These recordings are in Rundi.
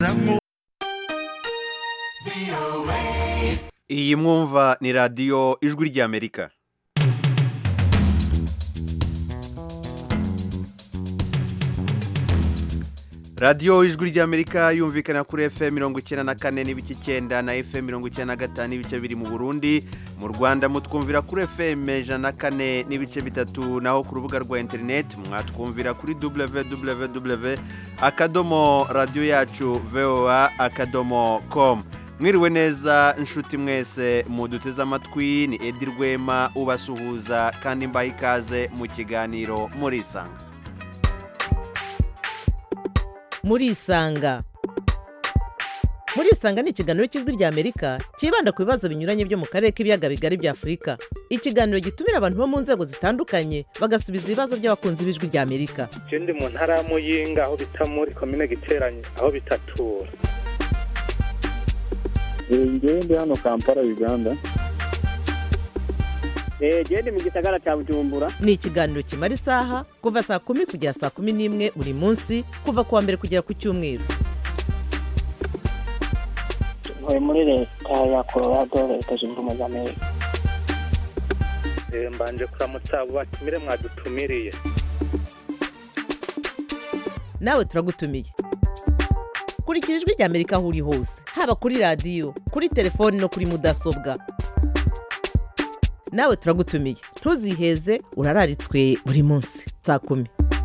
iyi mwumva ni radiyo ijwi ry'amerika radiyo ijwi ry'amerika yumvikana kuri fm mirongo icyenda na kane n'ibice icyenda na fm mirongo icyenda na gatanu n'ibice biri mu burundi mu rwanda mutwumvira kuri fm ijana na kane n'ibice bitatu naho ku rubuga rwa interineti mwatwumvira kuri www akadomo radiyo yacu voa akadomo komu mwiriwe neza inshuti mwese muduteze amatwi ni edi rwema ubasuhuza kandi mbaha ikaze mu kiganiro murisanga murisanga murisanga ni ikiganiro cy'ijwi ry'amerika cyibanda ku bibazo binyuranye byo mu karere k'ibiyaga bigari bya afurika ikiganiro gitumira abantu bo mu nzego zitandukanye bagasubiza ibibazo by'abakunzi b'ijwi ry'amerika je ndi mu ntara ya muyinga aho bita muri komine giteranye aho bitatura ngewe ndi hano kampala uganda genda mu gisagara cya bujumbura ni ikiganiro kimara isaha kuva saa kumi kugera saa kumi n'imwe buri munsi kuva ku wa mbere kugera ku cyumweru ntuye muri leta ya colorado leta zunze ubumwe za amerika Eh, mbanje kuramutsa abo batumire mwadutumiriye nawe turagutumiye kurikira ijwi ry'amerika aho uri hose haba kuri radiyo kuri telefoni no kuri mudasobwa nawe turagutumiye ntuziheze urararitswe buri munsi saa kumi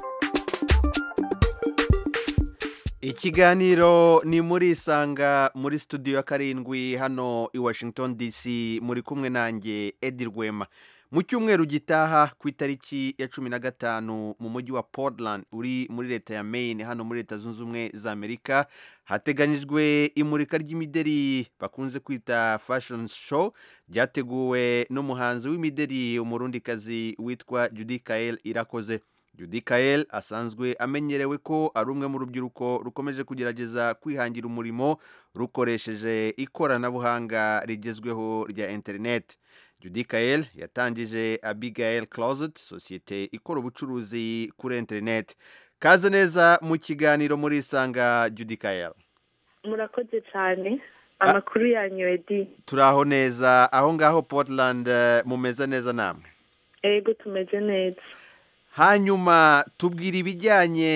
ikiganiro ni muri isanga muri studio ya karindwi hano i washington dc muri kumwe nanjye edi rwema mu cyumweru gitaha ku itariki ya cumi na gatanu mu mujyi wa portland uri muri leta ya maine hano muri leta zunze ubumwe za amerika hateganyijwe imurika ry'imideri bakunze kwita fashion show ryateguwe n'umuhanzi w'imideri umurundikazi witwa judy kael irakoze Judy Kael asanzwe amenyerewe ko ari umwe mu rubyiruko rukomeje kugerageza kwihangira umurimo rukoresheje ikoranabuhanga rigezweho rya interineti Judy Kael yatangije Abigail Closet sosiyete ikora ubucuruzi kuri interineti kaze neza mu kiganiro muri isanga Judy Kael murakoze cyane amakuru yanyu edi turaho neza aho ngaho Portland eh, mumeze neza namwe ego tumeze neza hanyuma tubwira ibijyanye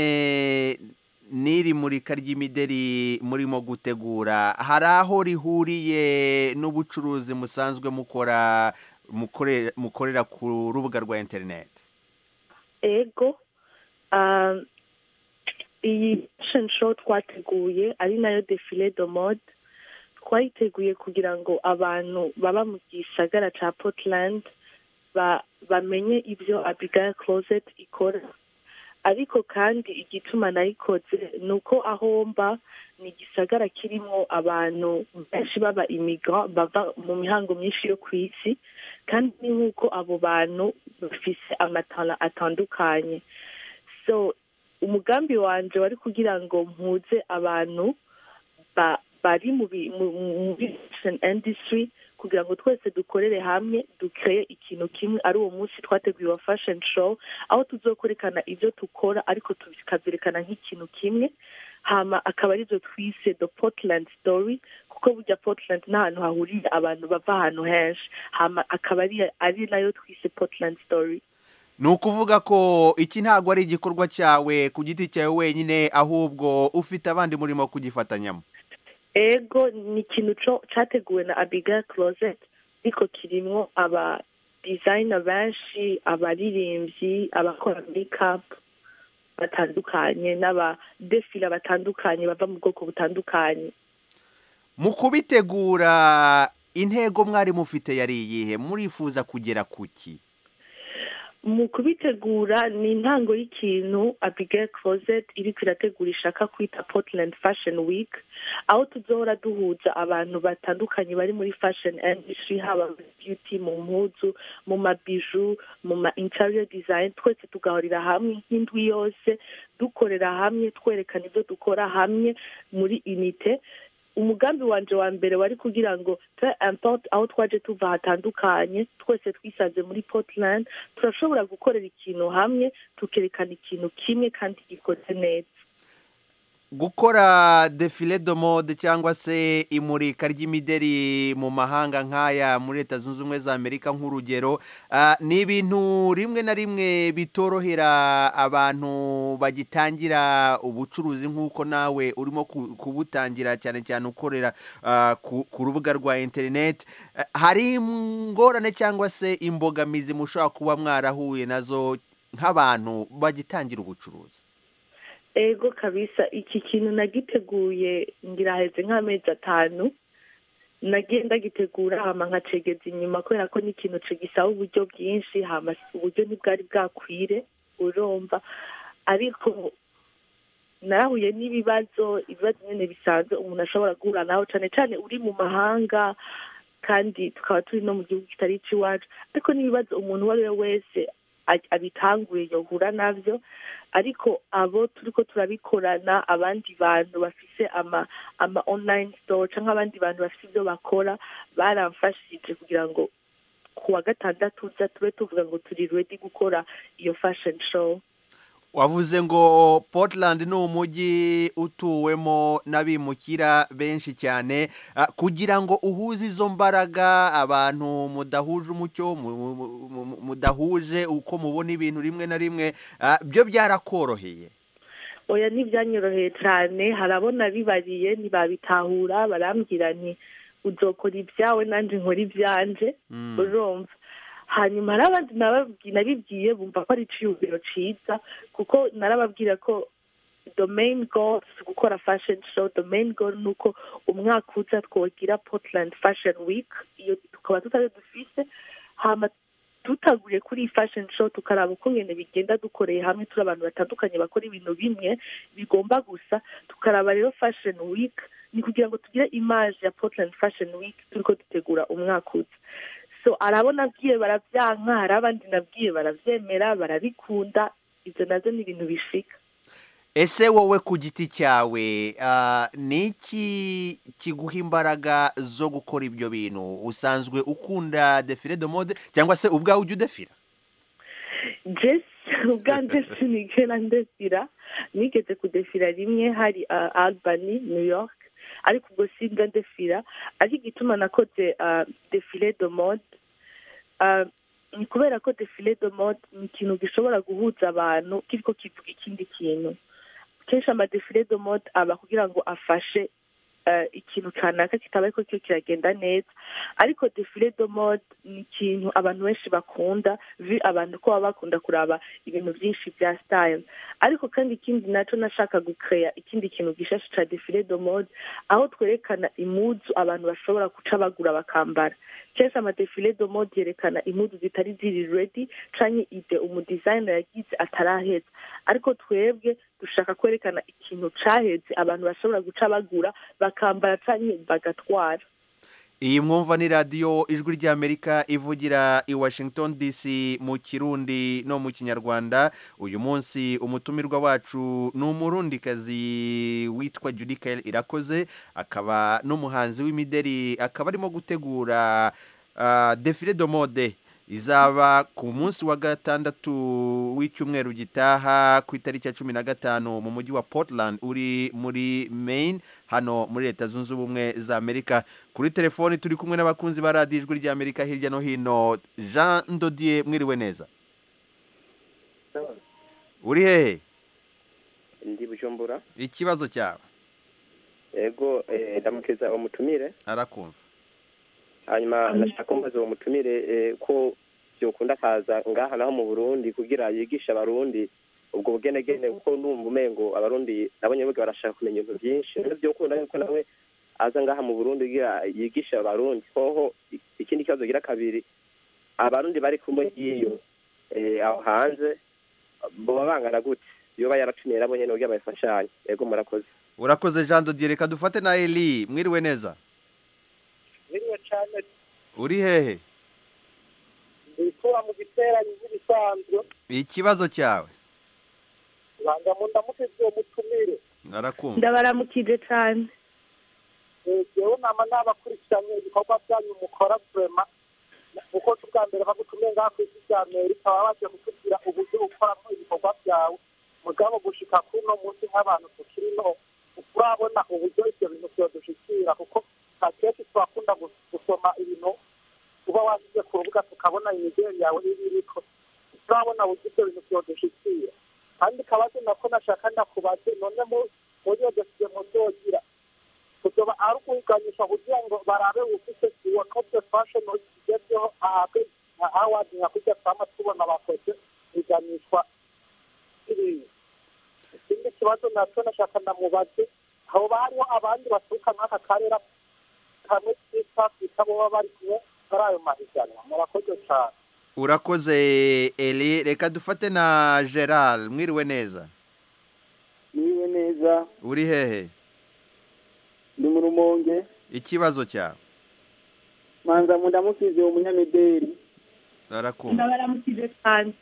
n'iri murika ry'imideri murimo gutegura hari aho rihuriye n'ubucuruzi musanzwe mukora mukore- mukorera ku rubuga rwa interineti ego ah, iyi fashion show twateguye ari nayo defile de mode twayiteguye kugira ngo abantu baba mu gisagara cya portland ba- bamenye ibyo abigail closet ikora ariko kandi igituma nayikoze ni uko aho mba ni igisagara kirimo abantu benshi baba imigra bava mu mihango myinshi yo ku isi kandi ni nk'uko abo bantu bafise amatara atandukanye so umugambi wanje wari kugira ngo mpuze abantu ba- bari mu bi- mu- mu- muri fashion industry kugira ngo twese dukorere hamwe dukreye ikintu kimwe ari uwo munsi twateguye wa fashion show aho tuzokwerekana ibyo dukora ariko tukabyerekana nk'ikintu kimwe hama akaba aribyo twise the portland story kuko burya portland ni ahantu hahuriye abantu bava ahantu henshi hama akaba ari ari nayo twise portland story ni ukuvuga ko iki ntabwo ari igikorwa cyawe ku giti cyawe wenyine ahubwo ufite abandi murimo kugifatanyamo ego ni ikintu co- categuwe na abigail closet ariko kirimwo aba designer benshi abaririmbyi abakora makeup batandukanye n'abadefila batandukanye bava mu bwoko butandukanye mu kubitegura intego mwari mufite yari iyihe murifuza kugera ku ki mu kubitegura ni intango y'ikintu abigail closet iriko irategura ishaka kwita portland fashion week aho tuzohora duhuza abantu batandukanye bari muri fashion industry haba muri beauty mu mpuzu mu mabiju mu ma interior design twese tugahurira hamwe nk'indwi yose dukorera hamwe twerekana ibyo dukora hamwe muri unite umugambi wanje wa mbere wari kugira ngo peu importe aho twaje tuva hatandukanye twese twisanze muri portland turashobora gukorera ikintu hamwe tukerekana ikintu kimwe kandi gikoze neza gukora defile de mode cyangwa se imurika ry'imideri mu mahanga nk'aya muri leta zunze ubumwe za amerika nk'urugero ah, ni ibintu rimwe na rimwe bitorohera abantu bagitangira ubucuruzi nk'uko nawe urimo ku- kubutangira cyane cyane ukorera ah, ku ku rubuga rwa interineti Eh, hari ingorane cyangwa se imbogamizi mushobora kuba mwarahuye nazo nk'abantu bagitangira ubucuruzi ego kabisa iki kintu nagiteguye ngira heze nk'amezi atanu nagiye ndagitegura hama nkacegeza inyuma kubera ko ni ikintu gisaba uburyo bwinshi hama uburyo ntibwari bwakwire urumva ariko narahuye n'ibibazo ibibazo nyine bisanzwe umuntu ashobora guhura naho cyane cyane uri mu mahanga kandi tukaba turi no mu gihugu kitari icy'iwacu ariko n'ibibazo umuntu uwo ari we wese a- abitanguye yohura navyo ariko abo turiko turabikorana abandi bantu bafise ama ama online store canke abandi bantu bafise ibyo bakora baramfashije kugira ngo ku wa gatandatu uza tube tuvuga ngo turi ready gukora iyo fashion show wavuze ngo portland ni umujyi utuwemo n'abimukira benshi cyane Ah, kugira ngo uhuze izo mbaraga abantu mudahuje umucyo mu- mu- mu- mudahuje uko mubona ibintu rimwe na rimwe ah, byo byarakoroheye oya ntibyanyoroheye cyane harabona bibariye ntibabitahura barambwira nti uzokora ibyawe nanjye nkora ibyanje Mm. urumva hanyuma hari abandi nababwi- nabibwiye bumva ko ari iciyumviro ciza kuko narababwira ko the main goal si gukora fashion show the main goal ni uko umwaka uza twogira portland fashion week iyo tukaba tutayo dufise hama dutaguye kuri iyi fashion show tukaraba uko ngene bigenda dukoreye hamwe turi abantu batandukanye bakora ibintu bimwe bigomba gusa tukaraba rero fashion week ni kugira ngo tugire image ya portland fashion week turiko dutegura umwaka uza so arabo nabwiye baravyanka hari abandi nabwiye baravyemera barabikunda ivyo navyo ni ibintu bishika ese wowe ku giti cyawe ah, ni iki kiguha imbaraga zo gukora ibyo bintu usanzwe ukunda defile de mode cyangwa se ubwawe ujya udefira jesi ubwanje sinigera ndefira nigeze kudefira rimwe hari uh, albany new york ariko ubwo sinda ndefira ariko igituma nakoze uh, defile de mode uh, ni kubera ko defile de mode ni ikintu gishobora guhuza abantu kiriko kivuga ikindi kintu kenshi amadefile de mode aba kugira ngo afashe uh, ikintu kanaka kitaba ariko cyo kiragenda neza ariko defile de mode ni ikintu abantu benshi bakunda vi abantu ko baba bakunda kuraba ibintu byinshi bya style ariko kandi ikindi naco nashaka gukeya ikindi kintu gishasha ca defile de mode aho twerekana imuzu abantu bashobora guca bagura bakambara kenshi amadefile de mode yerekana imuzu zitari ziri ready canke ide umudesigner yagize ataraheza ariko twebwe dushaka kwerekana ikintu caheze abantu bashobora guca bagura bakambara canke bagatwara iyi mwumva ni radiyo ijwi ry'amerika ivugira i washington dc mu kirundi no mu kinyarwanda uyu munsi umutumirwa wacu ni umurundikazi witwa judikael irakoze akaba n'umuhanzi w'imideri akaba arimo gutegura ah, defile de mode izaba ku munsi wa gatandatu w'icyumweru gitaha ku itariki ya cumi na gatanu mu mujyi wa portland uri muri maine hano muri leta zunze ubumwe za amerika kuri telefoni turi kumwe n'abakunzi ba radiyo ijwi ry'amerika hirya no hino jean ndodiye mwiriwe neza uri hehe ndi bujumbura ikibazo cyawe ego eh, ndamukeza umutumire arakumva hanyuma ndashaka kumbaza uwo mutumire eh, ko byokunda akaza ngaha naho mu burundi kugira yigishe abarundi ubwo bugenegene kuko numva umengo abarundi nabonye biga barashaka kumenya ibintu byinshi rero byokunda yuko nawe aza ngaha mu burundi kugira yigishe abarundi hoho i- ikindi kibazo gira kabiri abarundi bari kumwe hiyo eh, aho hanze boba bangana gute yoba yaratumiye nabo nyene kugira bayifashanye ego murakoze urakoze jean dodiye reka dufate na eli mwiriwe neza biriwe cyane uri hehe ndikura mu giteranyo nk'ibisanzwe ikibazo cyawe banga mu ndamuteze uwo mutumire arakumva ndabaramukije cane Eh, jewe nama nabakurikiranye ibikorwa byanyu mukora vrema kuko ubwa mbere bagutumiye ngaha ku isi rya amerika baba bagiye kutubwira uburyo ukoramo ibikorwa byawe mugabo gushika kuno munsi nk'abantu tukiri no turabona uburyo ibyo bintu byodushikira kuko akenshi twakunda gus- gusoma ibintu uba washyize ku rubuga tukabona imideli yawe iba iriko turabona uburyo ibyo bintu byodushikira kandi kabazo nako nashaka ndakubaze none mu muri iyo dosiye muzogira kuzoba ari ukuganisha kugira ngo barabe ufite uwo noble fashion igezweho ahabwe nka award nka kurya twama tubona bakoze iganishwa ibintu ikindi kibazo nacyo nashaka ndamubaze hoba hariho abandi baturuka nk'aka karere kamwe k'east africa boba bari kumwe muri ayo mahiganwa murakoze cyane urakoze eli reka dufate na gerard mwiriwe neza niwe neza uri hehe ndi mu rumonge ikibazo cyawe manza mu ndamukize umunyamideli arakumva ndabaramukije cyane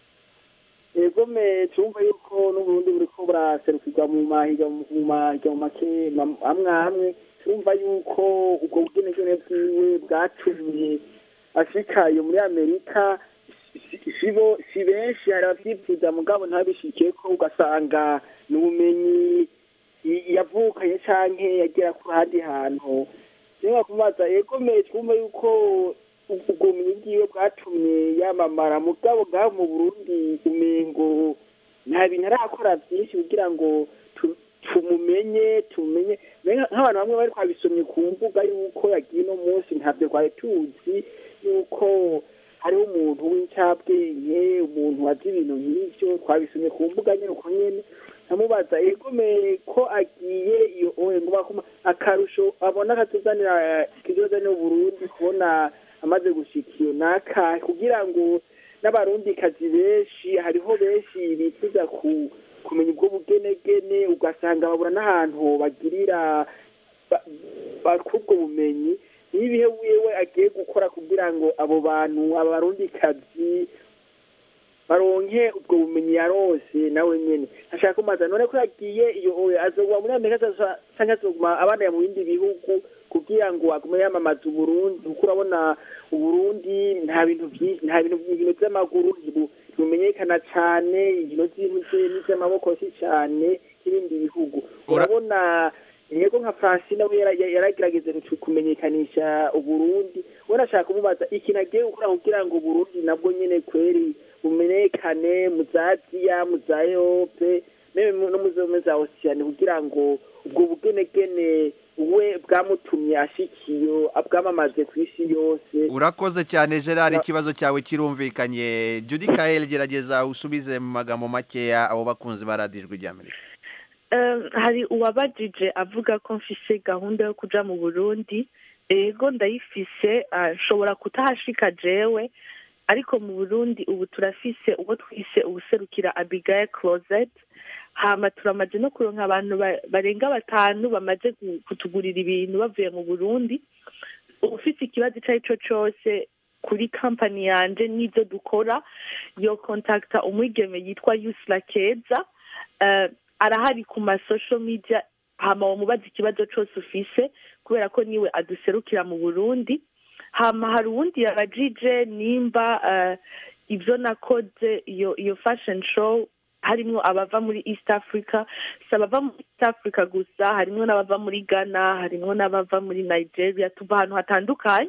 ego me tumva yuko n'uburundi buriko buraserukirwa mu mahiga mu mahiga mu make ma- amwe amwe turumva yuko ubwo bugenegene bwiwe bwatumye afurika yo muri amerika si- si bo- si benshi hari abavyifuza mugabo ntabishikeko ugasanga ni ubumenyi i- yavukanye canke yagera ku handi hantu niba kubaza ego me twumva yuko ubwo bumenyi bwiwe bwatumye yamamara mugabo ngaho mu burundi umengo nta bintu arakora byinshi kugira ngo tu- tumumenye tumenye Mbega nk'abantu bamwe bari twabisomye ku mbuga yuko yagiye uno munsi ntabyo twari tuzi yuko hariho umuntu w'incabwenge umuntu wazi ibintu nk'ivyo twabisomye ku mbuga nyene uko nyene nkamubaza egome ko agiye iyo oye ngo bakuma akarusho abona katuzanira kizozanira uburundi kubona amaze gushika iyo naka kugira ngo n'abarundikazi benshi hariho benshi bifuza ku kumenya ubwo bugenegene ugasanga babura n'ahantu bagirira ba- bakura ubwo bumenyi n'ibihe wiwe agiye gukora kugira ngo abo bantu abarundikazi baronke ubwo bumenyi yarose nawe nyene ashaka kumaza none ko yagiye iyo oya azoguma muri amerika azoza- canke azoguma abana mu bindi bihugu kugira ngo agume yamamaza uburundi kuko urabona uburundi nta bintu vyinshi nta bintu inkino z'amaguru ntibu- ntibumenyekana cane inkino z'intuze n'iz'amaboko si cane nk'ibindi bihugu Ura- urabona yego nka francine we yara- yaragerageza kutu- kumenyekanisha uburundi we nashaka kumubaza ikintu agiye gukora kugira ngo uburundi nabwo nyene kweri bumenyekane mu za aziya mu za erope meme mu- no mu zo mu za osiyani kugira ngo ubwo bugenegene we bwamutumye ashikiyo abwamamaze ku isi yose urakoze cyane gerard ikibazo cyawe kirumvikanye judy kael gerageza usubize mu magambo makeya abo bakunzi ba radiyo ijwi ry'amerika Um, hari uwabajije avuga ko mfise gahunda yo kuja mu burundi ego ndayifise ah, nshobora kutahashika jewe ariko mu burundi ubu turafise uwo twise ubuserukira abigail closet hama turamaze no kuronka abantu ba- barenga batanu bamaze gu- kutugurira ibintu bavuye mu burundi ufite ikibazo icyo ari cyo cyose kuri kampani yanje n'ibyo dukora yo kontakta umwigeme yitwa yusra keza Eh, arahari ku ma social media hama wamubaza ikibazo cyose ufise kubera ko niwe aduserukira mu burundi hama hari uwundi yabajije nimba eh, ibyo nakoze iyo iyo fashion show harimwo abava muri east africa si abava muri east africa gusa harimwo n'abava muri ghana harimwo n'abava muri nigeria tuva ahantu hatandukanye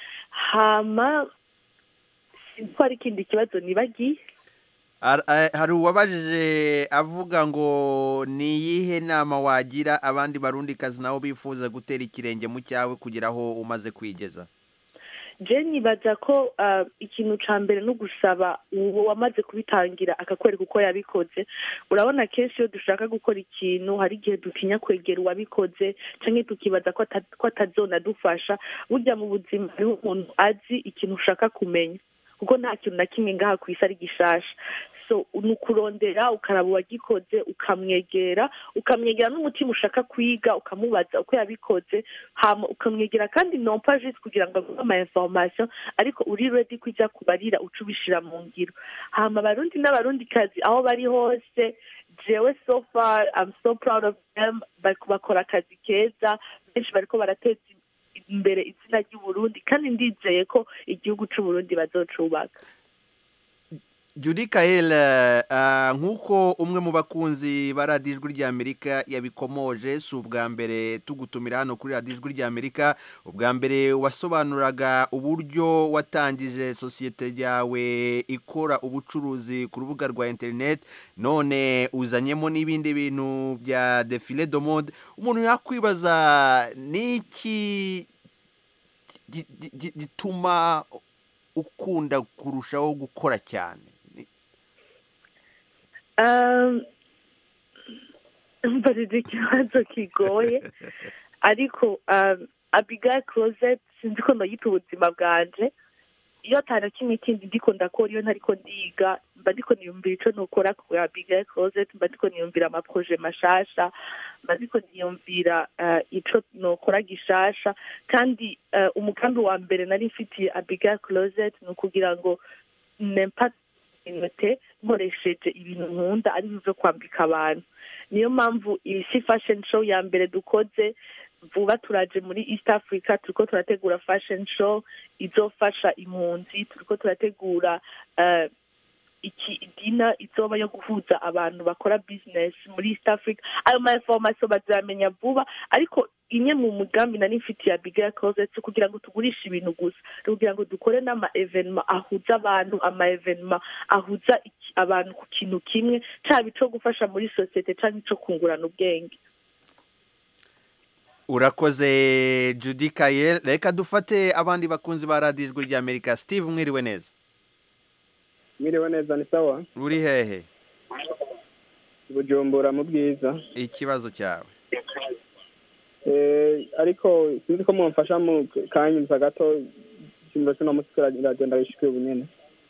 hama sinzi ko hari ikindi kibazo nibagiye Ar- eh, hari uwabajije avuga ngo ni iyihe nama wagira abandi barundikazi nabo bifuza gutera ikirenge mu cyawe kugira aho umaze kwigeza je nibaza ko ah, ikintu ca mbere no gusaba uwo wamaze kubitangira akakwereka uko yabikoze urabona kenshi iyo dushaka gukora ikintu hari igihe dutinya kwegera uwabikoze canke tukibaza ko ata- ko atazonadufasha burya mu buzima hariho umuntu azi ikintu ushaka kumenya kuko nta kintu na kimwe ngaha ku isi ari gishasha so ni ukurondera ukaraba uwagikoze ukamwegera ukamwegera n'umutima ushaka kwiga ukamubaza uko yabikoze hama ukamwegera kandi nompa juste kugira ngo aguhe ama information ariko uri ready kujya kubarira uca ubishira mu ngiro hama abarundi n'abarundikazi aho bari hose jewe so far I'm so proud of them Bak- bakora akazi keza benshi bariko barateza imbere izina ry'uburundi kandi ndizeye ko igihugu c'uburundi bazocubaka Judy Kael uh, nk'uko umwe mu bakunzi ba radiyo ijwi ry'Amerika yabikomoje si ubwa mbere tugutumira hano kuri radiyo ijwi ry'Amerika ubwa mbere wasobanuraga uburyo watangije sosiyete yawe ikora ubucuruzi ku rubuga rwa interineti none uzanyemo n'ibindi bintu bya defile do mode umuntu yakwibaza n'iki gi- gi- gi- gituma ukunda kurushaho gukora cyane Ni- Um, mbarira ikibazo kigoye ariko um, abigail closet sinzi ko noyita ubuzima bwanje iyo atana kimwe kindi ndiko ndakora iyo ntariko ndiga mba ndiko niyumvira ico nokora ku abigail closet mba ndiko niyumvira amaproje mashasha mba ndiko niyumvira uh, ico nokora gishasha kandi uh, umugambi wa mbere nari mfitiye abigail closet ni ukugira ngo nempa inote nkoresheje ibintu nkunda ari byo kwambika abantu niyo mpamvu iyi si fashion show ya mbere dukoze vuba turaje muri east africa turiko turategura fashion show izofasha impunzi turiko turategura eh, iki dina izoba yo guhuza abantu bakora business muri east africa ayo ma information bazamenya vuba ariko imwe mu mugambi nari mfitiye abigail closet si kugira ngo tugurishe ibintu gusa ni kugira ngo dukore n'ama evenema ahuza abantu ama evenema ahuza iki- abantu ku kintu kimwe caba ico gufasha muri sosiyete canke ico kungurana ubwenge urakoze Judy Kael reka dufate abandi bakunzi ba radiyo ijwi ry'Amerika Steve mwiriwe neza mwiriwe neza ni sawa uri hehe bujumbura mu bwiza ikibazo cyawe Eh, ariko sinzi ko mumfasha mu kanyumva gato ikimbiro cy'uno munsi kiragenda gishikiye ubunyene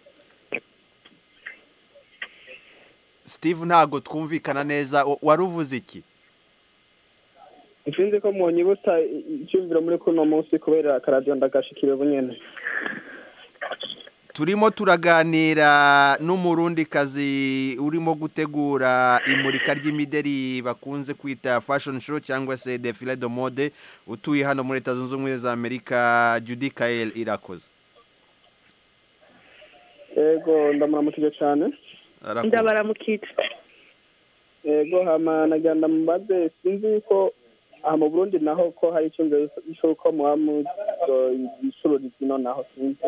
Steve ntago twumvikana neza wa- wari uvuze iki sinzi ko mwonyibutsa icyumviro muri kuno munsi kubera akaradiyo ndagashikira ubunyene turimo turaganira n'umurundikazi urimo gutegura imurika ry'imideri bakunze kwita fashion show cyangwa se defile de mode utuye hano muri leta zunze ubumwe za amerika Judy Kael irakoze ego ndamuramukije cyane Arakoze. ndabaramukije ego hama nagira ndamubaze sinzi ko aha mu burundi naho ko hari icyumviro cy'uko muba mucururiza ino naho sinzi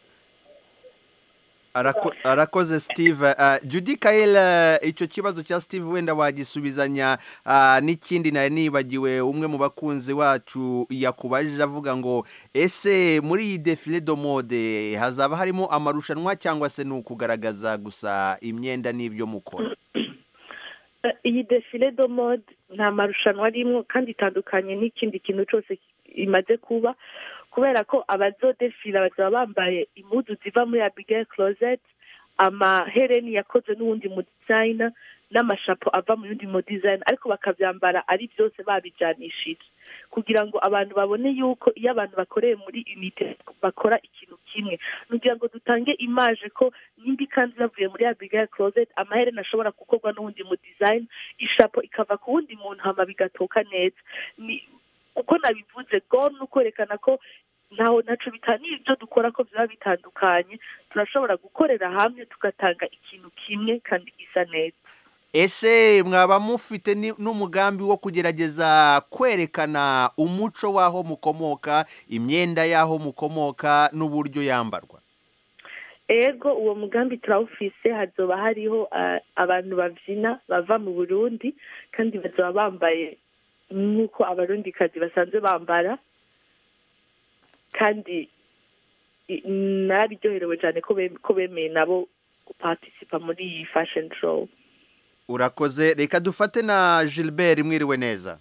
Arako- arakoze steve Ah, Judy Kael ah, icyo kibazo cya steve wenda wagisubizanya ah, n'ikindi nari nibagiwe umwe mu bakunzi wacu yakubajije avuga ngo ese muri iyi defile do mode hazaba harimo amarushanwa cyangwa se ni ukugaragaza gusa imyenda n'ibyo mukora Eh, iyi defile do mode nta marushanwa arimwo kandi itandukanye n'ikindi kintu cyose imaze kuba kubera ko abazodefila bazaba bambaye impuzu ziva muri abigail closet amahereni yakoze n'uwundi mu designer n'amashapo ava mu yundi mu design ariko bakabyambara ari byose babijanishije kugira ngo abantu babone yuko iyo abantu bakoreye muri unite bakora ikintu kimwe kugira ngo dutange imaje ko nimba ikanzu yavuye muri abigail closet amahereni ashobora gukorwa n'uwundi mu design ishapo ikava ku wundi muntu hama bigatoka neza ni uko nabivuze go ni ukwerekana ko ntaho ntaco bitaniye ibyo dukora ko byaba bitandukanye turashobora gukorera hamwe tugatanga ikintu kimwe kandi gisa neza ese mwaba mufite ni- n'umugambi wo kugerageza kwerekana umuco w'aho mukomoka imyenda y'aho mukomoka n'uburyo yambarwa ego uwo mugambi turawufise hazoba hariho ah, abantu bavyina bava mu burundi kandi bazoba bambaye nk'uko abarundikazi basanzwe bambara kandi i- narabiryoherewe cyane ko bem- ko bemeye nabo guparticipa muri iyi fashion show urakoze reka dufate na gilbert mwiriwe neza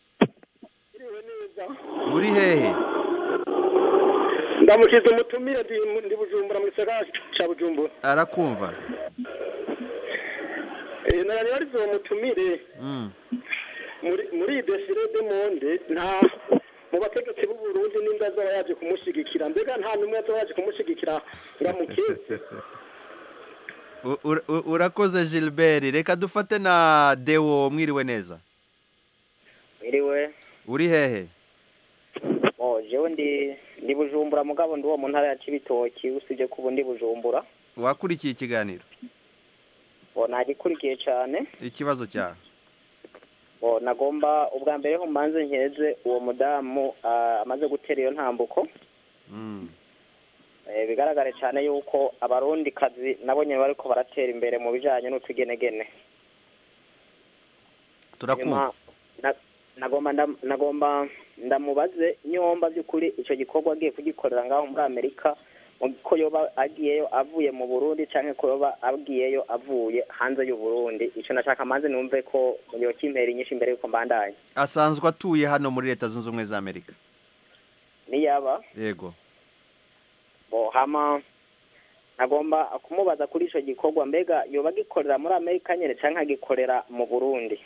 uri hehe ndamukiza umutumire ndi ndi bujumbura mu gisagara ca bujumbura arakumva Eh, narari barize uwo mutumire Mm. muri muri iyi desire de monde nta mu bategetsi b'u Burundi n'inda azaba yaje kumushigikira mbega nta n'umwe azaba yaje kumushigikira ngo amukeze U- ur- u- urakoze gilbert reka dufate na deo mwiriwe neza Iriwe uri hehe oh jewe ndi ndi bujumbura mugabo ndi uwo mu ntara ya Cibitoki usibye ko ubu ndi bujumbura wakurikiye ikiganiro bo nagikurikiye cyane ikibazo cyawe bo nagomba ubwa mbere ho mbanze nkeze uwo mudamu ah, amaze gutera iyo ntambuko Mm. Eh, bigaragare cyane yuko abarundi kazi nabo nyine bariko baratera imbere mu bijanye n'utugenegene turakumva Nyuma, na- nagomba ndam- nagomba ndamubaze nyomba by'ukuri icyo gikorwa agiye kugikorera ngaho muri amerika mu- ko yoba agiyeyo avuye mu burundi cyangwa ko yoba agiyeyo avuye hanze y'u burundi icyo nashaka manze numve ko yokimpera inyinshi imbere y'uko mbandanya asanzwe atuye hano muri leta zunze ubumwe za amerika niyaba yego bo hama nagomba kumubaza kuri icyo gikorwa mbega yoba agikorera muri amerika nyine cyangwa agikorera mu burundi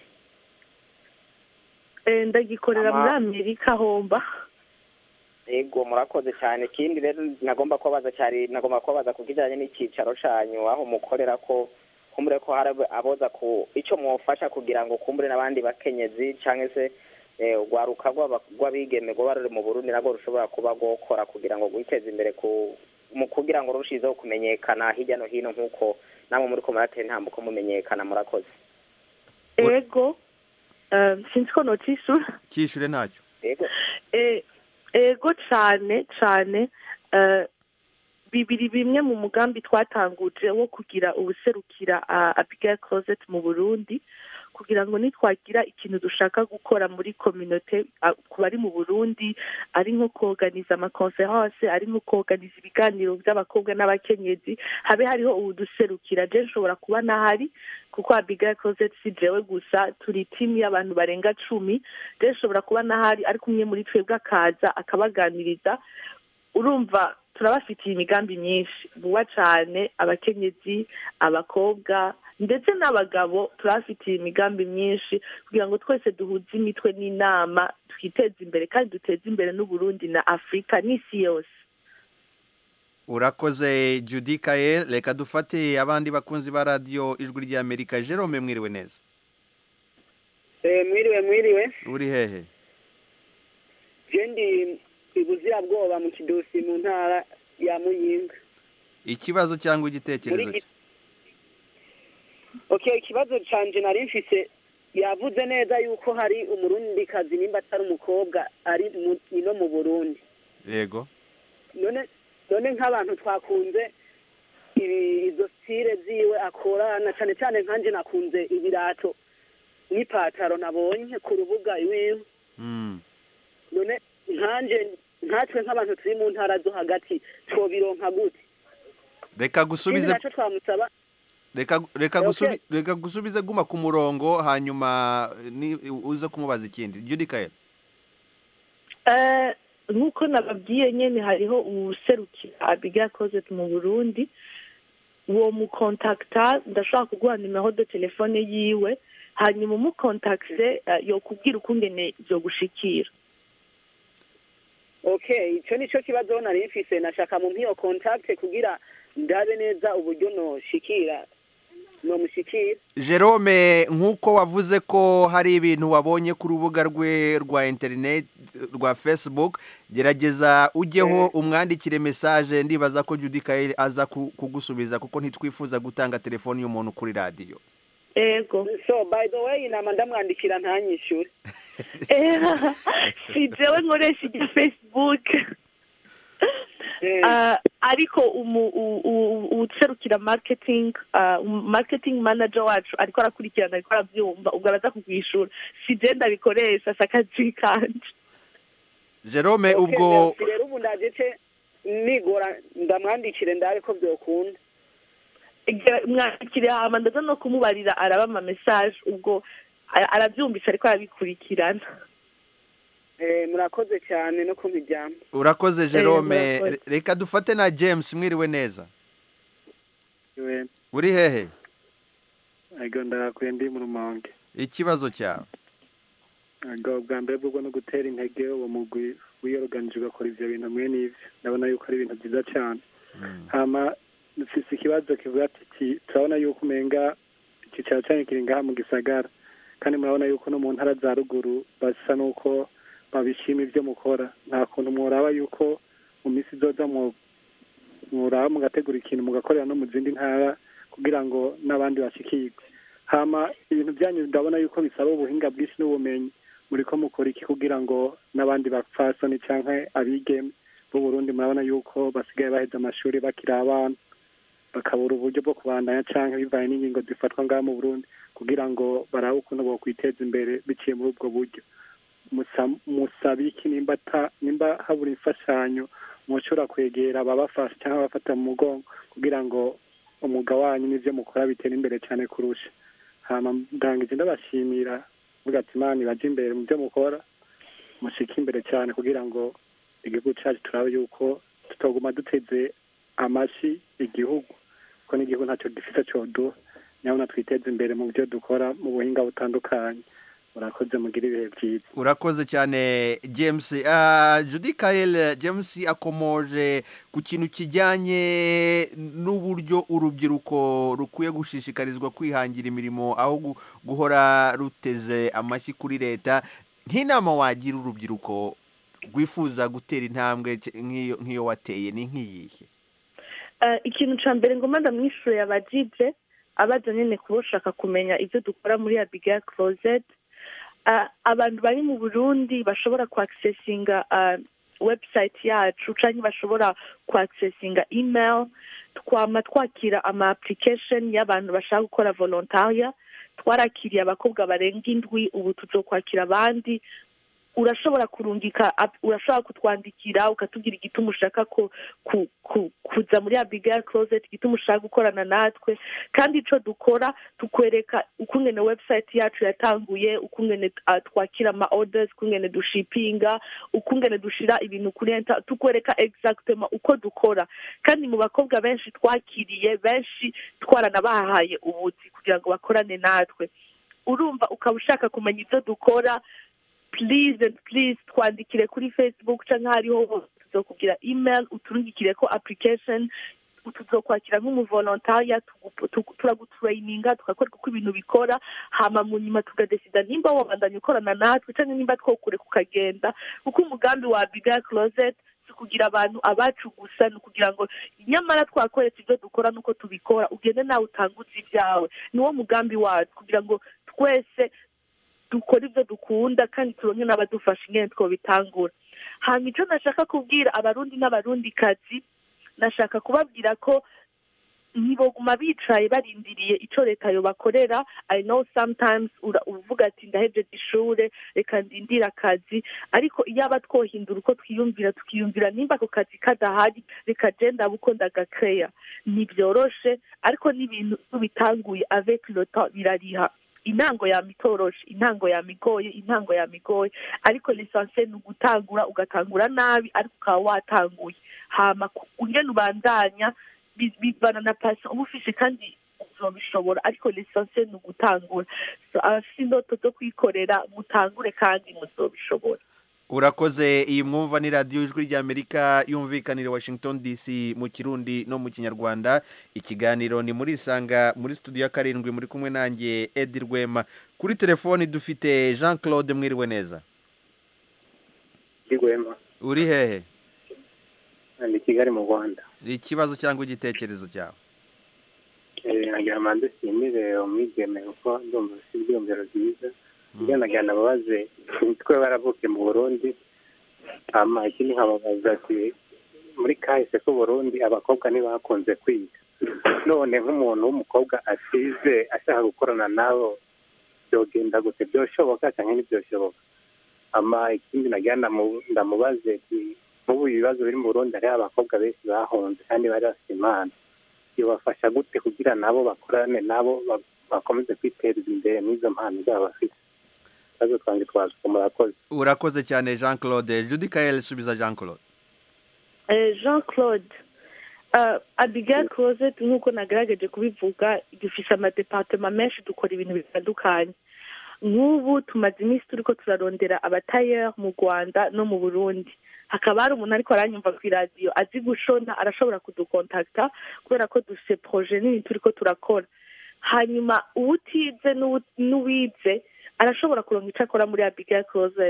Eh, ndagikorera Ama- muri amerika homba Ego murakoze cyane ikindi rero nagomba kubabaza cyari nagomba kubabaza ku kijyanye n'icyicaro cyanyu aho mukorera ko kumbure ko hari aboza ku icyo mwofasha kugira ngo kumbure n'abandi bakenyezi cyangwa se eh, urwaruka rw'aba- rw'abigeme rwaba ruri mu burundi nabwo rushobora kuba rwokora kugira ngo rwiteze imbere ku mu kugira ngo rurushizeho kumenyekana hirya no hino nk'uko namwe muri ko muratera intambuko mumenyekana murakoze ego eh, sinzi ko notishyura cyishyure ntacyo Ego Eh, ego cyane cyane eh, bibiri bimwe mu mugambi twatanguje wo kugira ubuserukira ah, Abigail Closet mu Burundi kugira ngo nitwagira ikintu dushaka gukora muri communauté ah, ku bari mu Burundi ari nko koganiza amakonference ari nko koganiza ibiganiro by'abakobwa n'abakenyezi habe hariho ubuduserukira je nshobora kuba nahari kuko Abigail Closet si jewe gusa turi timu y'abantu barenga cumi rero nshobora kuba nahari ariko umwe muri twebwe akaza akabaganiriza urumva turabafitiye imigambi myinshi vuba cyane abakenyezi abakobwa ndetse n'abagabo turabafitiye imigambi myinshi kugira ngo twese duhuze imitwe n'inama twiteze imbere kandi duteze imbere n'uburundi na afurika n'isi yose urakoze judy kaye reka dufate abandi bakunzi ba radiyo ijwi ry'amerika jerome mwiriwe neza Eh, mwiriwe mwiriwe uri hehe je ndi ibuzirabwoba mu kidosi mu ntara ya muyinga ikibazo cyangwa muri igitekerezo gi- okay ikibazo canje nari mfise yavuze neza yuko hari umurundikazi nimba atari umukobwa ari mu- ino mu burundi yego none none nk'abantu twakunze ibi- izo sire ziwe akora na cane cane nkanje nakunze ibirato n'ipataro nabonye ku rubuga iwiwe Mm. none nkanje nkatwe nk'abantu turi mu ntara zo hagati twobironka gute reka ikindi gusubize naco twamusaba reka reka Okay. gusubi reka gusubize guma ku murongo hanyuma ni uze kumubaza ikindi judy kaye Eh, nk'uko nababwiye nyine hariho uwuserukira abigail closet mu burundi uwo mukontakita ndashobora kuguha nimero de telefone yiwe hanyuma umukontakise eh, yokubwira ukungene byogushikira okay ico nico kibazo nari mfise nashaka mu mpiyo contact kugira ndabe neza uburyo noshikira nomushikira jerome nk'uko wavuze ko hari ibintu wabonye ku rubuga rwe rwa interineti rwa facebook gerageza ujyeho umwandikire mesaje ndibaza ko judy kaye aza ku- kugusubiza kuko ntitwifuza gutanga telefoni y'umuntu kuri radiyo ego so by the way nama ndamwandikira ntanyishure si jewe nkoresha irya facebook Eh, Ah, ariko umu- u- u- uwuserukira marketing ah, um- marketing manager wacu ariko arakurikirana ariko arabyumva ubwo araza kugwishura si je ndabikoresha si akazi kanje jerome okay, ubwo merci. rero ubu ndaje nigora ndamwandikire ndabe ko byokunda Igihe mwandikire hama ndaza no kumubarira araba ama message ubwo a- arabyumvise ariko arabikurikirana Eh, murakoze cyane no kumijyamo urakoze jerome murakoze. Re- reka dufate na james mwiriwe neza iwe uri hehe ego ndarakuye ndi mu rumonge ikibazo cyawe ego bwa mbere bwo no gutera intege uwo mugwi wiyoruganije ugakora ivyo bintu mwe n'ivyo ndabona yuko ari ibintu byiza cyane hama mfise ikibazo kivuga ati "Ti- turabona yuko umenga icyicaro cyanyu kiri ngaha mu gisagara kandi murabona yuko no mu ntara za ruguru basa n'uko babishima ibyo mukora nta kuntu muraba yuko mu minsi izoza mu muraba mugategura ikintu mugakorera no mu zindi ntara kugira ngo n'abandi bashikirwe hama ibintu byanyu ndabona yuko bisaba ubuhinga bwinshi n'ubumenyi muriko mukora iki kugira ngo n'abandi bapfasoni canke abigeme b'u Burundi murabona yuko basigaye baheza amashuri bakiri abana bakabura uburyo bwo kubandanya canke bivanye n'ingingo zifatwa ngaha mu Burundi kugira ngo barabe ukuntu bokwiteza imbere biciye muri ubwo buryo Musa- musaba iki nimba ata- nimba habura imfashanyo mushobora kwegera ababafasha cyangwa abafata mu mugongo kugira ngo umwuga wanyu n'ivyo mukora bitera imbere cyane kurusha hama ndangije ndabashimira vuga ati imana ibaje imbere mu byo mukora mushike imbere cyane kugira ngo igihugu cyacu turabe yuko tutoguma duteze amashi igihugu kuko n'igihugu ntacyo gifite coduha nyabona twiteze imbere mu byo dukora mu buhinga butandukanye murakoze mugire ibihe byiza urakoze cyane james Ah, judy kayel james akomoje ku kintu kijyanye n'uburyo urubyiruko rukwiye gushishikarizwa kwihangira imirimo aho gu- guhora ruteze amashyi kuri leta nk'inama wagira urubyiruko rwifuza gutera intambwe ce- nk'iyo nk'iyo wateye ni nk'iyihe Eh, ikintu ca mbere ngoma ndamwishure yabajije abaza nyene kuba ushaka kumenya ivyo dukora muri abigail closet Eh, abantu bari mu burundi bashobora kuaccessinga eh, website yacu canke bashobora kuaccessinga email twama twakira ama application y'abantu bashaka gukora volontaria twarakiriye abakobwa barenga indwi ubu tuzokwakira abandi urashobora kurungika ap- urashobora kutwandikira ukatubwira igituma ushaka ko ku, ku, kuza muri abigail closet igituma ushaka gukorana natwe kandi ico dukora tukwereka ukungene website yacu yatanguye ukungene uh, twakira ama orders ukungene dushipinga ukungene dushira ibintu kuri enter tukwereka exactement uko dukora kandi mu bakobwa benshi twakiriye benshi twaranabahaye ubuzi kugira ngo bakorane natwe urumva ukaba ushaka kumenya ibyo dukora please and please twandikire kuri facebook cyangwa hariho hose tuzokubwira email uturungikire ko application tuzokwakira nk'umuvolontariya tugu- tugu- turagutrayininga tukakwereka uko ibintu bikora hama mu nyuma tugadesida nimba wabandanya ukorana natwe cyangwa nimba twokure kukagenda kuko umugambi wa abigail closet si ukugira abantu abacu gusa ni ukugira ngo nyamara twakoretse ibyo dukora nuko tubikora ugende nawe utanguze ibyawe niwo mugambi wacu kugira ngo twese dukora ibyo dukunda kandi turonke n'abadufasha ingene twobitangura hanyuma icyo nashaka kubwira abarundi n'abarundikazi nashaka kubabwira ko ntiboguma bicaye barindiriye icyo leta yobakorera i know sometimes ura- uvuga ati ndahejeje ishure reka ndindire akazi ariko iyo aba twohindura uko twiyumvira tukiyumvira nimba ako kazi kadahari reka je ndaba uko ndagakeya ntibyoroshe ariko n'ibintu bitanguye avec le temps birariha intango yamitoroshe intango yamigoye intango yamigoye ariko lisansiye ni ugutangura ugatangura nabi ariko ukaba watanguye hama ku- ungene ubandanya bi- bivana na pasi uba ufise kandi uzobishobora ariko lisansiye ni ugutangura So, abafise indoto zo kwikorera mutangure kandi muzobishobora urakoze iyi mwumva ni radiyo ijwi ry'amerika yumvikanira i washington dc mu kirundi no mu kinyarwanda ikiganiro ni muri isanga muri studio ya karindwi muri kumwe nanjye edi rwema kuri telefoni dufite jean claude mwiriwe neza Rwema uri hehe ni Kigali mu Rwanda ikibazo cyangwa igitekerezo cyawe Eh, nagira ngo dushimire umwigeme kuko ndumva ufite ibyiyumviro byiza ibyo nagira ngo babaze twe baravuke mu Burundi hama ikindi nkababaza ati muri kahise k'u Burundi abakobwa ntibakunze kwiga none nk'umuntu w'umukobwa asize ashaka gukorana nabo byogenda gute byoshoboka cyangwa ntibyoshoboka ama ikindi nagira ndamu- ndamubaze ati nk'ubu ibibazo biri mu Burundi hariho abakobwa benshi bahunze kandi bari bafite impano bibafasha gute kugira nabo bakorane nabo ba- bakomeze kwiteza imbere n'izo mpano zabo bafite ikibazo twanjye twasuka murakoze urakoze cyane jean claude judy kayel subiza jean claude Eh, jean claude uh, abigail closet nk'uko nagerageje kubivuga dufise amadepartema menshi dukora ibintu bitandukanye nk'ubu tumaze iminsi turiko turarondera abatayeri mu rwanda no mu burundi hakaba hari umuntu ariko aranyumva ku iradiyo azi gushona arashobora kudukontakta kubera ko dufise proje nini turiko turakora hanyuma uwutize n'uwu- n'uwize arashobora kuronka icyo akora muri abigail closet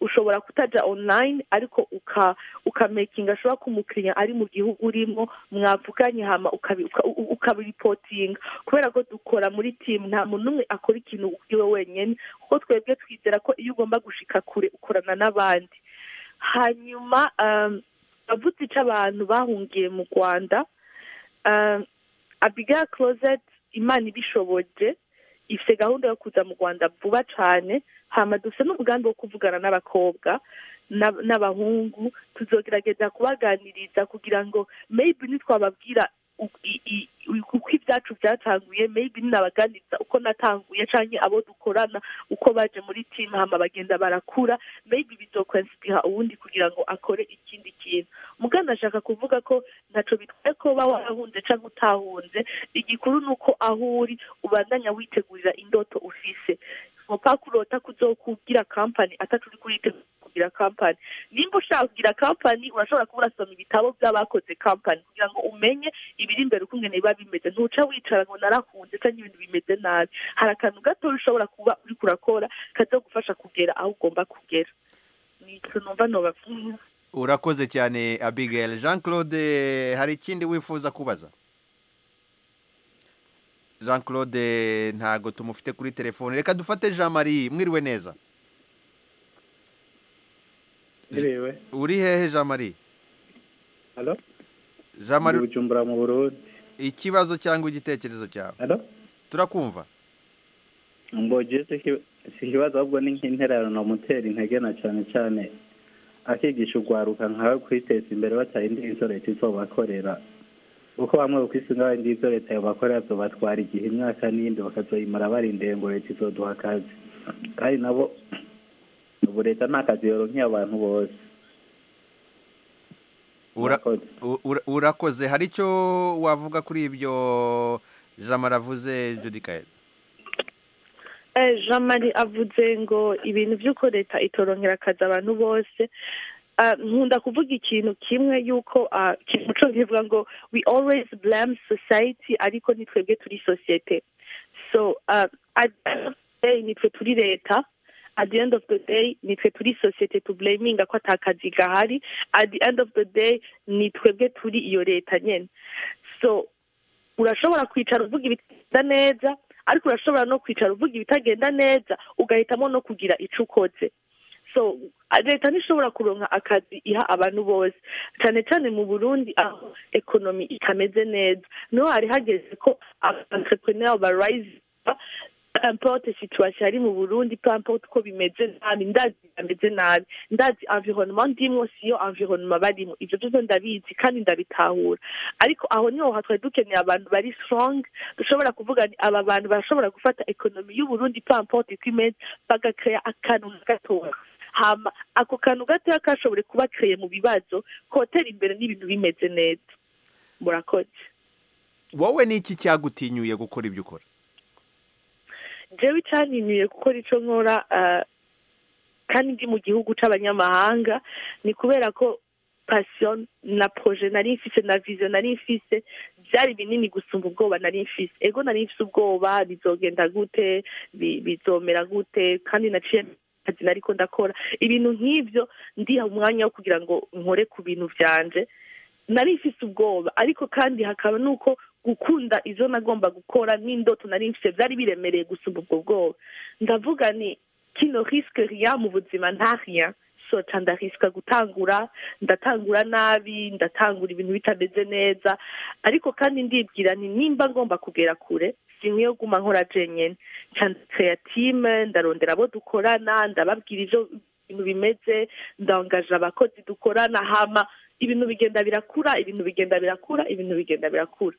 ushobora kutaja online ariko uka ukamakinga ashobora ko umukiriya ari mu gihugu urimo mwavuganye hama ukabi- uka- u- ukabiripotinga kubera ko dukora muri timu nta muntu n'umwe akora ikintu iwe wenyine kuko twebwe twizera ko iyo ugomba gushika kure ukorana n'abandi hanyuma um, avuze ico abantu bahungiye mu rwanda um, abigail closet imana ibishoboje ifite gahunda yo kuza mu rwanda vuba cyane hama dufite n'umugambi wo kuvugana n'abakobwa n'ab- n'abahungu tuzogerageza kubaganiriza kugira ngo maybe nitwababwira u- i- i- uko ibyacu byatanguye maybe ninabaganiriza uko natanguye canke abo dukorana uko baje muri team hama bagenda barakura maybe bizokwenspira uwundi kugira ngo akore ikindi kintu mugana ashaka kuvuga ko ntaco bitwaye ko uba warahunze canke utahunze igikuru ni uko aho uri ubandanya witegurira indoto ufise nkopa kurota kuzokugira kampani atatu uri kuritegura kugira kampani nimba ushaka kugira kampani urashobora kuba urasoma ibitabo by'abakoze kampani kugira ngo umenye ibiri imbere uko ingene biba bimeze ntuca wicara ngo narahunze cyangwa ibintu bimeze nabi hari akantu gato ushobora kuba uri kurakora kazogufasha kugera aho ugomba kugera ni ico numva nobavuga urakoze cyane abigail jean claude hari ikindi wifuza kubaza jean claude ntago tumufite kuri telefone reka dufate jean marie mwiriwe neza Iriwe. uri hehe jean marie Halo? jean marie Ndi Bujumbura mu Burundi. ikibazo cyangwa igitekerezo cyawe Halo? turakumva Ngo je si iki- si ikibazo ahubwo ni nk'intererano mutera intege na cyane cyane akigisha urwaruka nkawe kwiteza imbere batarindiye izo leta izobakorera kuko bamwe ukwisunga barindi izo leta yobakorera zobatwara igihe imyaka n'iyindi bakazoyimara barindiye ngo leta izoduha akazi kandi nabo ubu leta nta kazi yoronkeye abantu bose Ura- u- ura- urakoze hari icyo wavuga kuri ibyo jean marie avuze judikaye Eh, jean marie avuze ngo ibintu by'uko leta itorongera akazi abantu bose Ah, nkunda kuvuga ikintu kimwe yuko ah, ikintu muco kivuga ngo we always blame society ariko ni twebwe turi sosiyete so ah, at the end of the day nitwe turi leta at the end of the day nitwe turi sosiyete tublaminga ko ata kazi gahari at the end of the day ni twebwe turi iyo leta nyene so urashobora kwicara uvuga ibitagenda neza ariko urashobora no kwicara uvuga ibitagenda neza ugahitamo no kugira ico ukoze so leta ntishobora kuronka akazi iha abantu bose cyane cyane mu burundi aho ekonomi itameze neza niho hari hageze ko entrepreneur barayiza importe situation ari mu burundi peu importe uko bimeze nabi ndazi bameze nabi ndazi environnement ndimwo siyo environnement barimo ivyo vyose ndabizi kandi ndabitahura ariko aho niho ha twari dukeneye abantu bari strong dushobora kuvuga ni aba bantu barashobora gufata ekonomi y'uburundi peu importe uko imeze bagakrea akantu na gatoya hama ako kantu gatoya kashobore kuba kreye mu bibazo kotera imbere n'ibintu bimeze neza murakoze wowe ni iki cyagutinyuye gukora ibyo ukora jewe icyaniniye gukora ico nkora ah, kandi ndi mu gihugu c'abanyamahanga ni kubera ko passion na projet nari mfise na vision nari mfise byari binini gusumba ubwoba nari mfise ego nari mfise ubwoba bizogenda gute bi- bizomera gute kandi naciye akazi nariko ndakora ibintu nk'ivyo ndiha umwanya wo kugira ngo nkore ku bintu vyanje nari mfise ubwoba ariko kandi hakaba nuko gukunda izo nagomba gukora n'indoto nari mfise byari biremereye gusumba ubwo bwoba ndavuga ni kino risque rien mu buzima nta rien so ca ndarisika gutangura ndatangura nabi ndatangura ibintu bitameze neza ariko kandi ndibwira nti nimba ngomba kugera kure sinkwiye guma nkora jenyene ca ndakreya time ndarondera abo dukorana ndababwira ivyo ibintu bimeze ndangaje abakozi dukorana hama ibintu bigenda birakura ibintu bigenda birakura ibintu bigenda birakura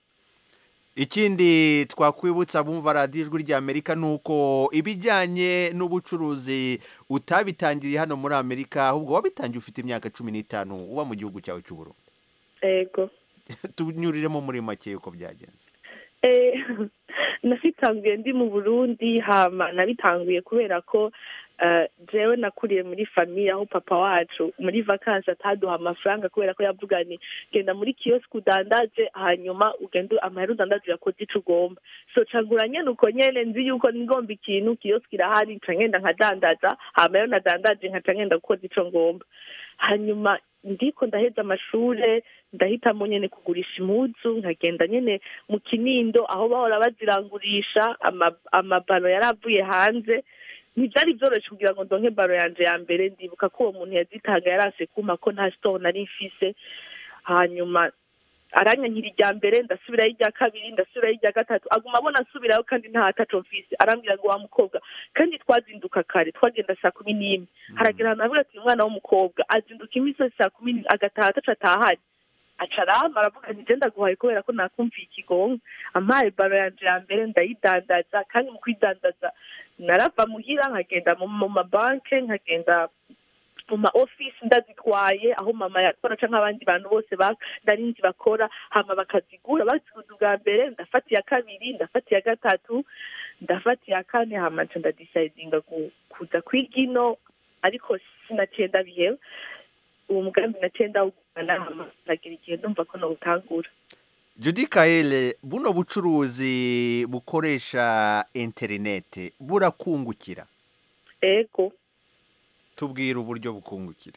ikindi twakwibutsa bumva radiyo ijwi ry'amerika ni uko ibijyanye n'ubucuruzi utabitangiriye hano muri amerika ahubwo wabitangiye ufite imyaka cumi n'itanu uba mu gihugu cyawe cy'ubururu ego tunyuriremo muri make uko byagenze Eh, nabitanguye ndi mu burundi hama nabitanguye kubera ko Eh, jewe nakuriye muri famiye aho papa wacu muri vakansi ataduha amafaranga kubera ko yavuga ni genda muri kiyosiki udandaje hanyuma ugende amahera udandaje uyakoze ico ugomba so cangura nyene uko nyene nzi yuko ngomba ikintu kiyosiki irahari nca ngenda nkadandaza hama yo nadandaje nkaca ngenda gukoza ico ngomba hanyuma ndiko ndaheza amashure ndahitamo nyene kugurisha impuzu nkagenda nyene mu kinindo aho bahora bazirangurisha ama- amabalo yari avuye hanze ntibyari byoroshye kugira ngo ndonke baro yanje ya mbere ndibuka ko uwo muntu yazitanga yarase kuma ko nta store nari mfise hanyuma aranyankira irya mbere ndasubirayo irya kabiri ndasubirayo irya gatatu aguma abona nsubirayo kandi nta ataco mfise arambwira ngo wa mukobwa kandi twazinduka kare twagenda saa kumi n'imwe haragera ahantu avuga ati umwana w'umukobwa azinduka iminsi yose saa kumi n'imwe agataha ataco atahari aca arama aravuga ati je ndaguhaye kubera ko nakumviye ikigonga ampaye baro yanje ya mbere ndayidandaza kandi mu kwidandaza narava muhira nkagenda mu mu mabanke nkagenda mu ma office ndazitwaye aho mama yakora canke abandi bantu bose ba- nari nzi bakora hama bakazigura baziguze ubwa mbere ndafata iya kabiri ndafata iya gatatu ndafata iya kane hama nca ndadisidinga gu- kuza kwiga ino ariko sinaciye ndabiheba uwo mugambi naciye ndawugumana hama nagira igihe ndumva ko nowutangura Judy Kaele buno bucuruzi bukoresha interinete burakungukira ego tubwira uburyo bukungukira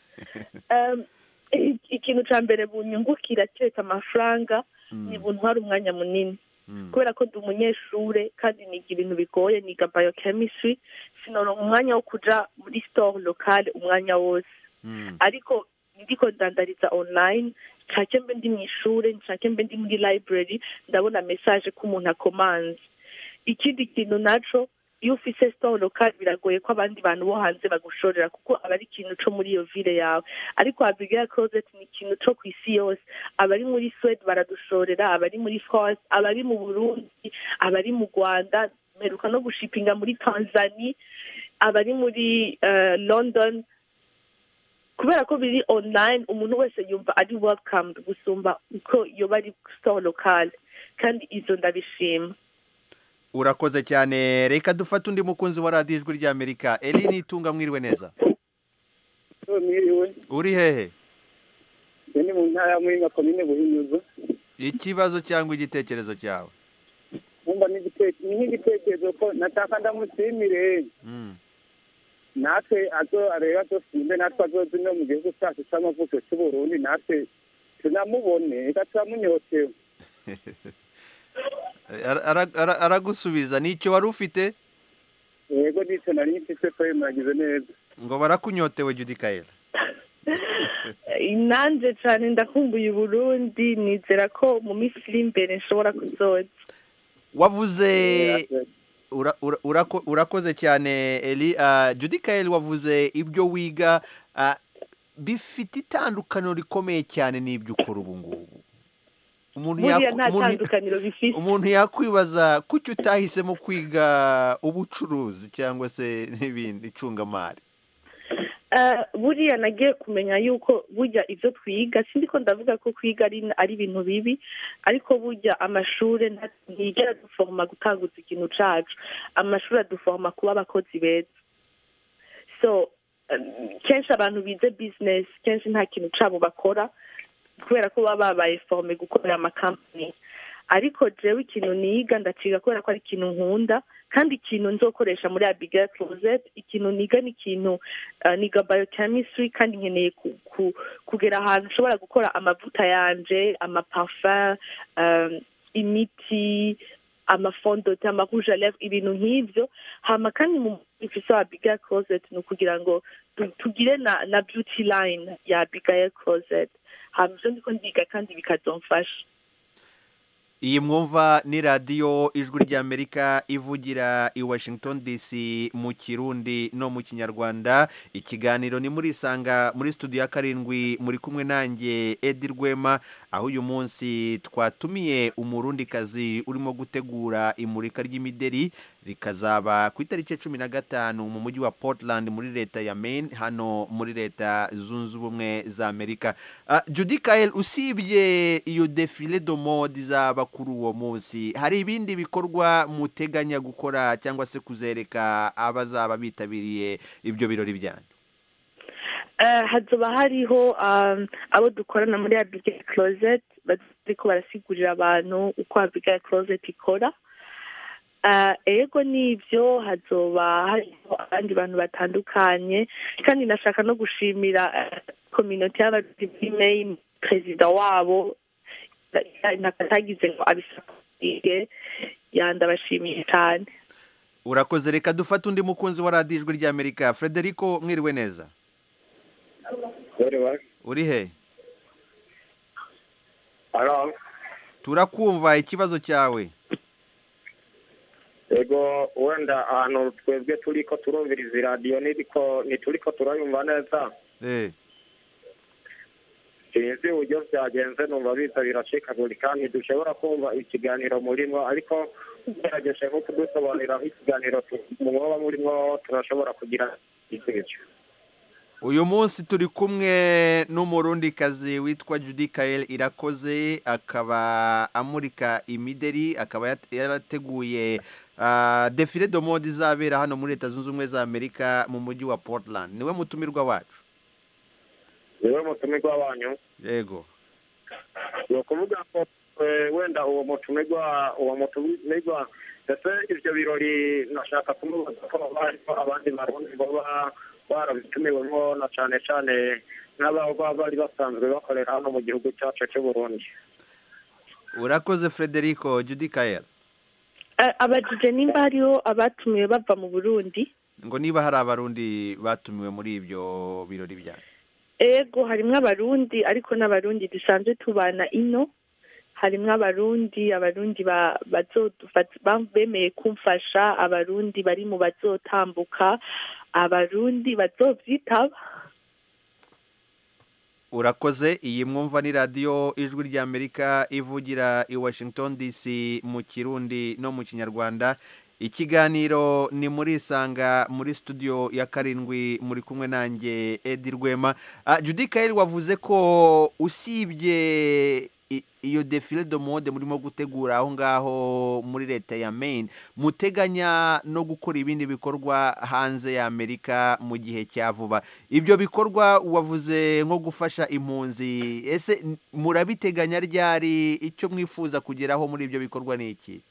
Um, i- ikintu ca mbere bunyungukira kereka amafaranga ni buntu hari umwanya munini kubera ko ndi umunyeshure kandi niga ibintu bigoye niga biochemistry sinoronka umwanya wo kuja muri store locale umwanya wose ariko ndiko ndandariza online nshake mbe ndi mw'ishure nshake mbe ndi muri library ndabona message ko umuntu akomanze ikindi kintu naco iyo ufise store local biragoye ko abandi bantu bo hanze bagushorera kuko aba ari ikintu co muri iyo ville yawe ariko abigail closet ni ikintu co ku isi yose abari muri swede baradushorera abari muri france abari mu burundi abari mu rwanda mperuka no gushipinga muri tanzania abari muri eh, london kubera ko biri online umuntu wese yumva ari welcome gusumba uko yoba ari store local kandi izo ndabishima urakoze cyane reka dufate undi mukunzi wa radiyo ijwi ry'amerika eri nitunga mwiriwe neza mwiriwe uri hehe iyo ni mu ntara ya muhinga komine buhinyuza ikibazo cyangwa igitekerezo cyawe nkumva n'igite- ni nk'igitekerezo ko nataka ndamushimire natwe azo areba azosimbe natwe azozi no mu gihugu cyacu cy'amavuko cy'uburundi natwe tunamubone reka turamunyotewe Ara- ara- ara- aragusubiza nicyo wari ufite yego nicyo nari mfite ko muragize neza ngo barakunyotewe Judy Kaele nanje cane ndakumbuye uburundi nizera ko mu minsi iri imbere nshobora kuzoza wavuze ura- ura- urako- urakoze cyane eli Ah, Judy Kaele wavuze ibyo wiga ah, bifite itandukaniro rikomeye cyane n'ibyo ukora ubu ngubu umuntu buriya yaku- nta umuntu- tandukaniro bifise umuntu yakwibaza kuki utahisemo kwiga ubucuruzi cyangwa se n'ibindi icungamari Eh, buriya nagiye kumenya yuko burya ibyo twiga sindi ko ndavuga ko kwiga ari ari ibintu bibi ariko burya amashuri nta- ntiyigera duforoma gutanguza ikintu cacu amashuri aduforoma kuba abakozi beza so eh, kenshi abantu bize business kenshi nta kintu cabo bakora kubera ko baba babaye forme gukorera amakampani ariko jewe ikintu niga ndaciga kubera ko ari ikintu nkunda kandi ikintu nzokoresha muri abigail closet ikintu niga ni ikintu uh, niga biochemistry kandi nkeneye ku, ku, kugera ahantu nshobora gukora amavuta yanje amaparfum um, imiti amafondote amarouge à lèvres ibintu nk'ivyo hama kandi mu ifise wa abigail closet ni ukugira ngo tu- tugire na, na beauty line ya abigail closet hama ivyo ndiko ndiga kandi bikazomfasha iyi mwumva ni radiyo ijwi ry'amerika ivugira i washington dc mu kirundi no mu kinyarwanda ikiganiro ni muri isanga muri studio ya karindwi muri kumwe nanjye edi rwema aho uyu munsi twatumiye umurundikazi urimo gutegura imurika ry'imideri rikazaba ku itariki ya cumi na gatanu mu mujyi wa portland muri leta ya maine hano muri leta zunze ubumwe za amerika Ah, judy kael usibye iyo defile do mode izaba kuri uwo munsi hari ibindi bikorwa muteganya gukora cyangwa se kuzereka abazaba bitabiriye ibyo birori byanyu Eh, hazoba hariho um, abo dukorana muri abigail closet bariko barasigurira abantu uko abigail closet ikora Eh, ego nivyo hazoba hariho abandi bantu batandukanye kandi nashaka no gushimira eh, community y'abarundi muri maine perezida wabo nakatagize ngo abisakire yandabashimiye cyane urakoze reka dufate undi mukunzi wa radiyo ijwi ry'amerika frederico mwiriwe neza uri he turakumva ikibazo cyawe ego wenda ahantu twebwe turi ko turumviriza iradiyo niriko ntituri ko turayumva neza Eh, sinzi uburyo byagenze numva biza biracikagurika ntidushobora kumva ikiganiro murimo ariko ugerageje nko kudusobanurira ikiganiro muba murimo turashobora kugira igisubizo uyu munsi turi kumwe n'umurundikazi witwa judy kael irakoze akaba amurika imideri akaba yat- yarateguye ah, defile do mode izabera hano muri leta zunze ubumwe za amerika mu mujyi wa portland niwe mutumirwa wacu niwe mutumirwa wanyu yego ni ukuvuga ko eh, wenda uwo mutumirwa uwo mutumirwa ndetse ibyo birori nashaka kumubaza ko haba harimo abandi barundi baba barabitumiwemo na cyane cyane nk'ababa bari basanzwe bakorera hano mu gihugu cyacu cy'u Burundi urakoze frederico judy kael Eh, abajije nimba hariho abatumiwe bava mu burundi ngo niba hari abarundi batumiwe muri ibyo birori byanyu ego harimwo abarundi ariko n'abarundi dusanzwe tubana ino harimwo abarundi abarundi ba- bazodufata- ba- bemeye kumfasha abarundi bari mu bazotambuka abarundi bazovyitaba urakoze iyi mwumva ni radiyo ijwi ry'amerika ivugira i washington dc mu kirundi no mu kinyarwanda ikiganiro ni muri isanga muri studio ya karindwi muri kumwe nanjye edi rwema Ah, judy kael wavuze ko usibye i- iyo defile de mode murimo gutegura aho ngaho muri leta ya maine muteganya no gukora ibindi bikorwa hanze ya amerika mu gihe cya vuba ibyo bikorwa wavuze nko gufasha impunzi ese n- murabiteganya ryari icyo mwifuza kugeraho muri ibyo bikorwa ni iki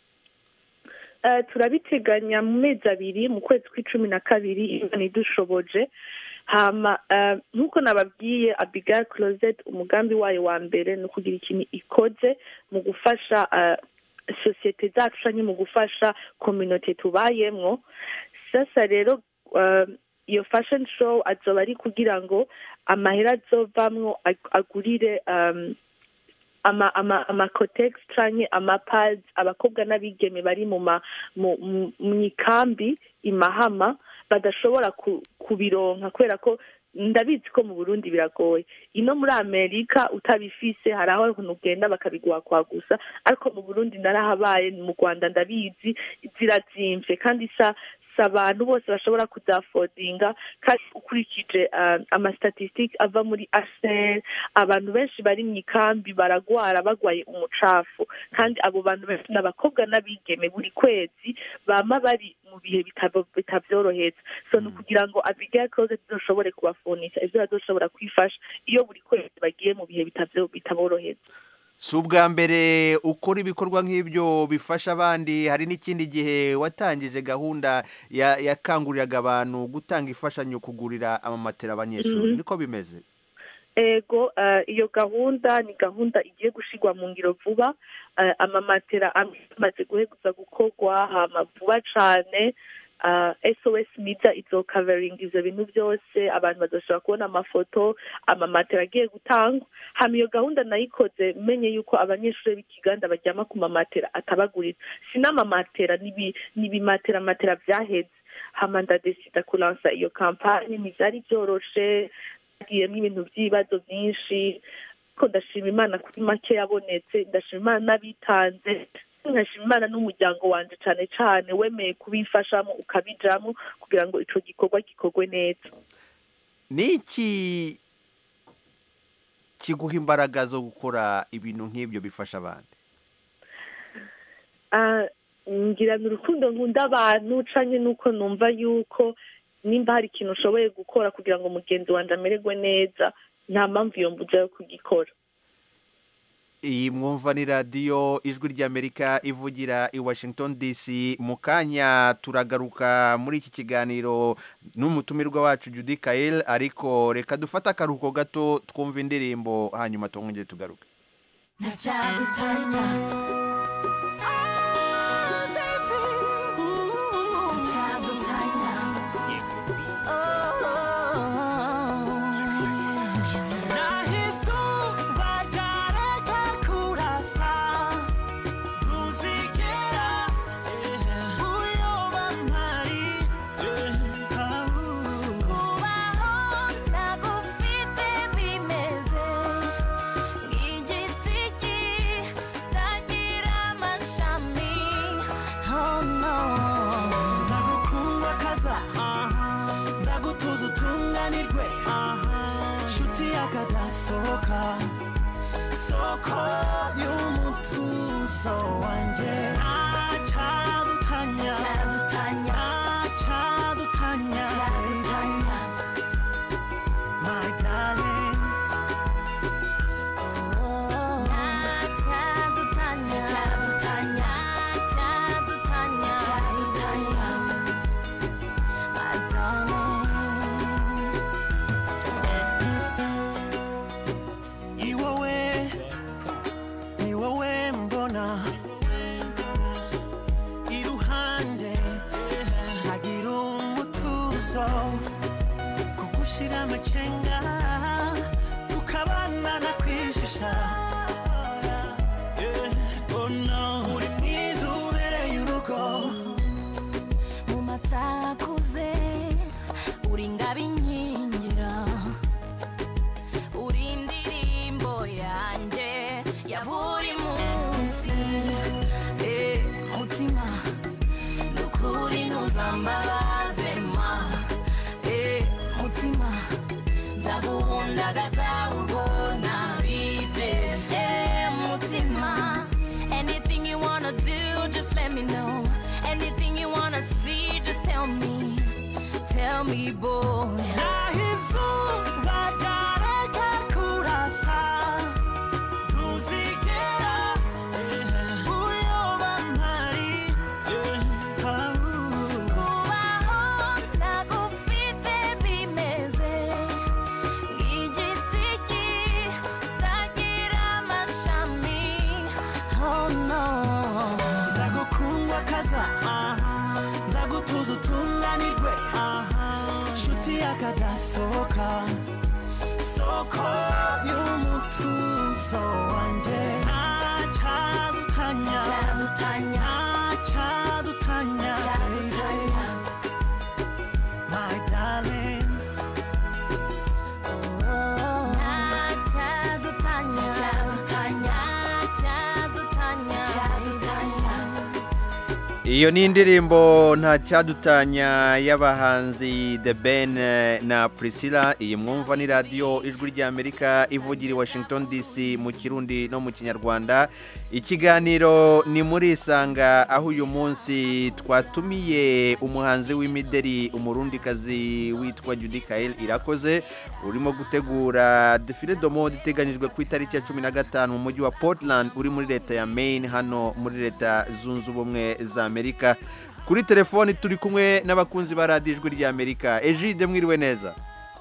Eh, turabiteganya mu mezi abiri mu kwezi kw'icumi na kabiri imana idushoboje hama eh, nk'uko nababwiye abigail closet umugambi wayo wa mbere ni ukugira ikintu ikoze mu gufasha eh, sosiyete zacu canke mu gufasha kominote tubayemwo sasa rero eh, iyo fashion show azoba ari kugira ngo amahera azovamwo ag- agurire um, ama ama amacotex canke amapads abakobwa n'abigeme bari mu ma mu mu- mu ikambi imahama badashobora ku- kubironka kubera ko ndabizi ko mu burundi biragoye ino muri amerika utabifise hari aho ukuntu ugenda bakabiguha kwa gusa ariko mu burundi narahabaye mu rwanda ndabizi zirazimvye kandi sa si abantu bose bashobora kuzafodinga kandi ukurikije uh, amastatistike ava muri aser abantu benshi bari mu ikambi baragwara bagwaye umucafu kandi abo bantu benshi ni abakobwa n'abigeme buri kwezi bama bari mu bihe bitabo- bitavyoroheza so ni ukugira ngo abigail closet zizoshobore kubafunisha ivyo bazoshobora kwifasha iyo buri kwezi bagiye mu bihe bitavyo- bitaboroheza si ubwa mbere ukora ibikorwa nk'ibyo bifasha abandi hari n'ikindi gihe watangije gahunda ya- yakanguriraga abantu gutanga imfashanyo kugurira amamatera abanyeshuri Mhm. niko bimeze ego eh, iyo gahunda ni gahunda igiye gushirwa mu ngiro vuba eh, amamatera amwe amaze guheguza gukorwa hama vuba cane eh, sos miza izokaveringa ivyo bintu byose abantu bazoshobora kubona amafoto amamatera agiye gutangwa hama iyo gahunda nayikoze menye yuko abanyeshuri b'ikiganda baryama ku mamatera atabagurira si n'amamatera n'ibi- n'ibimatera matera vyaheze hama ndadesida kulansa iyo kampanye ntivyari vyoroshe hagiyemo ibintu by'ibibazo byinshi ariko ndashima imana kuri make yabonetse ndashima imana n'abitanze nkashima imana n'umuryango wanje cane cane wemeye kubifashamo ukabijamo kugira ngo ico gikorwa gikorwe neza niki kiguha imbaraga zo gukora ibintu nk'ibyo bifasha abandi Ah, ngirana urukundo nkunda abantu canke nuko numva yuko nimba hari ikintu ushoboye gukora kugira ngo mugenzi wanje amererwe neza nta mpamvu iyo mbuza yo kugikora iyi mwumva ni radiyo ijwi ry'amerika ivugira i washington dc mu kanya turagaruka muri iki kiganiro n'umutumirwa wacu judy kayel ariko reka dufate akaruhuko gato twumva indirimbo hanyuma twongere tugaruke ntacyadutanya ntacyadutanya naho izuba ryareka kurasa ntuzigera uyoba mpari kubaho ntagufite bimeze nk'igiti kitagira amashami oh no nzagukunda kaza nzagutuza utunganirwe nshuti yakadasohoka soko y'umutuzo wanjye acyadutanya Cyadutanya. acyadutanya Cyadutanya. my darling Cyadutanya. Cyadutanya. Cyadutanya. Cyadutanya. My darling. ni wowe ni wowe mbona iruhande nkagira umutuzo kugushyira amakenga tukabana na kwishisha Eh, oh no, uri mwiza ubereye urugo mu masaha akuze uri ingabo inkingira uri indirimbo yanjye ya buri munsi Eh, mutima nukuri ntuzambabaze ma Eh, mutima nzaguhundagaza urwo ntabibye Eh, mutima anything you wanna do just let me know anything you wanna see just tell me tell me boy naho izuba ryareka kurasa ntuzigera uyoba mpari kubaho ntagufite bimeze nk'igiti kitagira amashami oh no nzagukundwa kaza nzagutuza utunganirwe nshuti yakadasohoka soko y'umutuzo wanjye acyadutanya Cyadutanya. acyadutanya Cyadutanya. my darling Cyadutanya. Cyadutanya. Cyadutanya. Cyadutanya. iyo ni indirimbo nta cyadutanya y'abahanzi The Ben eh, na Priscilla iyi mwumva ni radiyo ijwi ry'amerika ivugira i washington dc mu kirundi no mu kinyarwanda ikiganiro ni muri isanga aho uyu munsi twatumiye umuhanzi w'imideri umurundikazi witwa Judy Kael irakoze urimo gutegura defile de mode iteganyijwe ku itariki ya cumi na gatanu mu mujyi wa portland uri muri leta ya maine hano muri leta zunze ubumwe za amerika kuri telefoni turi kumwe n'abakunzi ba radiyo ijwi ry'amerika ejide mwiriwe neza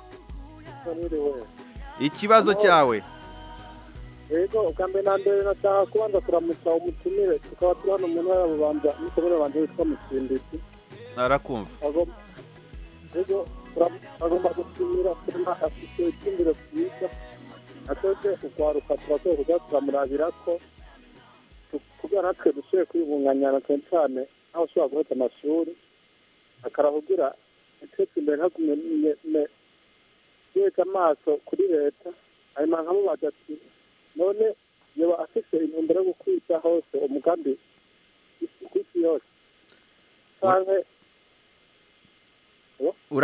ikibazo cyawe yego ubwa mbere na mbere nashaka kubanza kuramutsa umutumire tukaba turi hano mu ntara ya bubanza n'umugore wanjye witwa musimbiti narakumva Agomba- yego turam- agomba gushimira sena afite icyumviro cyiza natwebwe ukwaruka turakwiye kujya turamurabira ko tu- kugira natwe dushoboye kwibunganyana cyane cyane aho ushobora guhita amashuri akarahugira itetse imbere ntagume yeza amaso kuri leta hanyuma nkamubaza ati none yoba afite intumbero yo gukwiza hose umugambi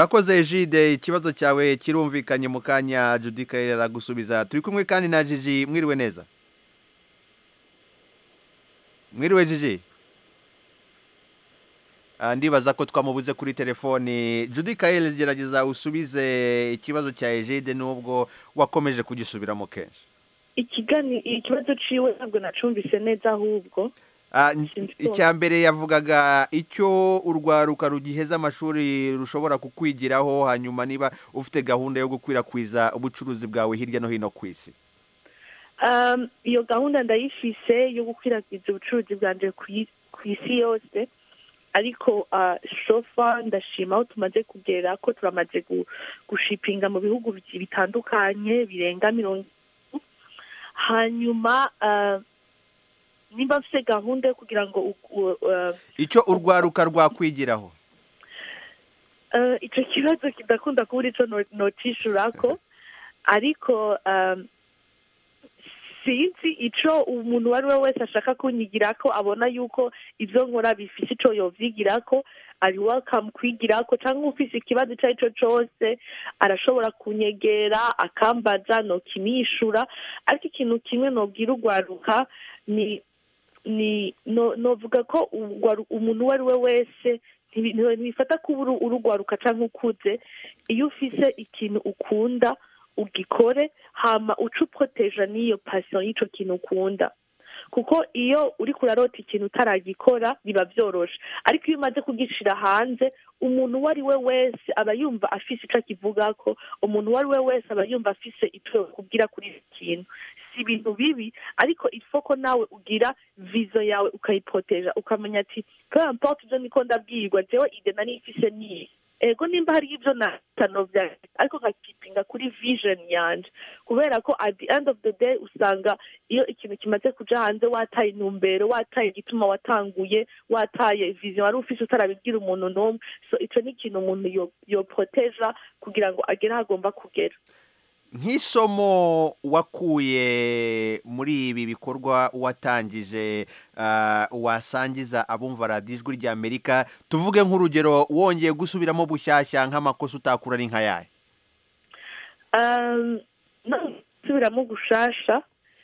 urakoze jide ikibazo cyawe kirumvikanye mu kanya judy kayire aragusubiza turi kumwe kandi na jiji mwiriwe neza mwiriwe jiji Ah, ndibaza ko twamubuze kuri telefoni judy kayire gerageza usubize ikibazo cya ejide nubwo wakomeje kugisubiramo kenshi ikigani ikibazo ciwe ntabwo nacumvise neza ahubwo Ah, n- icya mbere yavugaga icyo urwaruka rugiheza amashuri rushobora kukwigiraho hanyuma niba ufite gahunda yo gukwirakwiza ubucuruzi bwawe hirya no hino ku isi Um, iyo gahunda ndayifise yo gukwirakwiza ubucuruzi bwanje ku i- ku isi yose ariko uh, sofa ndashima aho tumaze kugera ko turamaze gu- gushipinga mu bihugu bi- bitandukanye birenga mirongo itatu. hanyuma uh, nimba mfise gahunda yo kugira ngo u- u- uh, icyo urwaruka rwakwigiraho Eh, ico kibazo kidakunda kuba ico no- nocishurako ariko um, sinzi ico umuntu uwo ari we wese ashaka kunyigirako abona yuko ivyo nkora bifise ico yovyigirako ari welcome kwigirako canke ufise ikibazo ico ari co cose arashobora kunyegera akambaza nokimishura ariko ikintu kimwe nobwira urwaruka ni ni no novuga ko urwaru- umuntu uwo ari we wese ntibi- ntibi- ntibifata kuba uru- urugwaruka canke ukuze iyo ufise ikintu ukunda ugikore hama uca uproteja n'iyo passion y'ico kintu ukunda kuko iyo uriko urarota ikintu utaragikora biba vyoroshe ariko iyo umaze kugishira hanze umuntu uwo ari we wese aba yumva afise ico akivugako umuntu uwo ari we wese aba yumva afise ico yokubwira kuri icyo kintu si ibintu bibi ariko ifoko nawe ugira vizo yawe ukayiproteja ukamenya ati peu importe ivyo niko ndabwirwa jewe ide nari ifise niyi ego nimba hari ibyo natanovya ariko nkakipinga kuri vision yanje kubera ko at the end of the day usanga iyo ikintu kimaze kuja hanze wataye intumbero wataye igituma watanguye wataye vision wari ufise utarabibwira umuntu n'umwe so ico ni ikintu umuntu yo- yoproteja kugira ngo agere aho agomba kugera nk'isomo wakuye muri ibi bikorwa watangije ah, wasangiza abumva radiyo ijwi ry'amerika tuvuge nk'urugero wongeye gusubiramo bushyashya nk'amakosa utakura ari nk'ayahe Um, no gusubiramo gushasha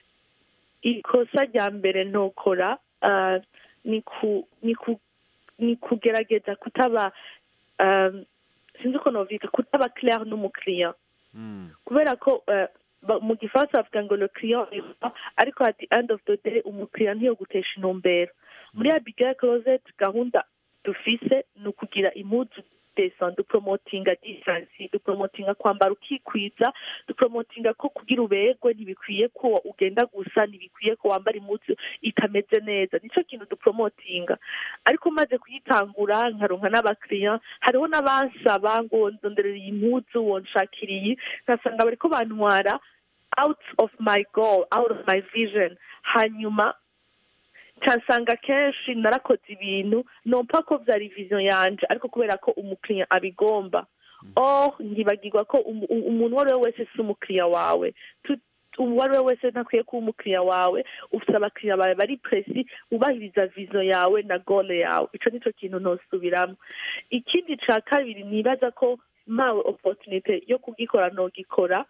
ikosa rya mbere ntokora uh, ni ku ni ku ni kugerageza kutaba um, sinzi uko novyita kutaba clair n'umukiriya kubera ko uh, ba- mu gifaransa bavuga ngo le client est roi, ariko at the end of the day umukiriya ntiyogutesha intumbero muri abigail closet gahunda dufise ni ukugira impuzu desa dupromotinga decency dupromotinga kwambara ukikwiza dupromotinga ko kugira uberwe ntibikwiye ko ugenda gusa ntibikwiye ko wambara impuzu itameze neza nico kintu dupromotinga ariko maze kuyitangura nkaronka n'abakiriya hariho n'abansaba ngo ndonderera iyi mpuzu wonshakira iyi nkasanga bariko bantwara out of my goal out of my vision hanyuma nsanga kenshi narakoze ibintu nompa ko byari vision yanje ariko kubera ko umukiriya abigomba oh nkibagirwa ko umu- u- umuntu uwo ari we wese si umukiriya wawe Tu- uwo ari we wese ntakwiye kuba umukiriya wawe ufite abakiriya bawe bari presi ubahiriza vision yawe na gole yawe ico nico kintu ntosubiramo ikindi ca kabiri nibaza ko mpawe opportunity yo kugikora nogikora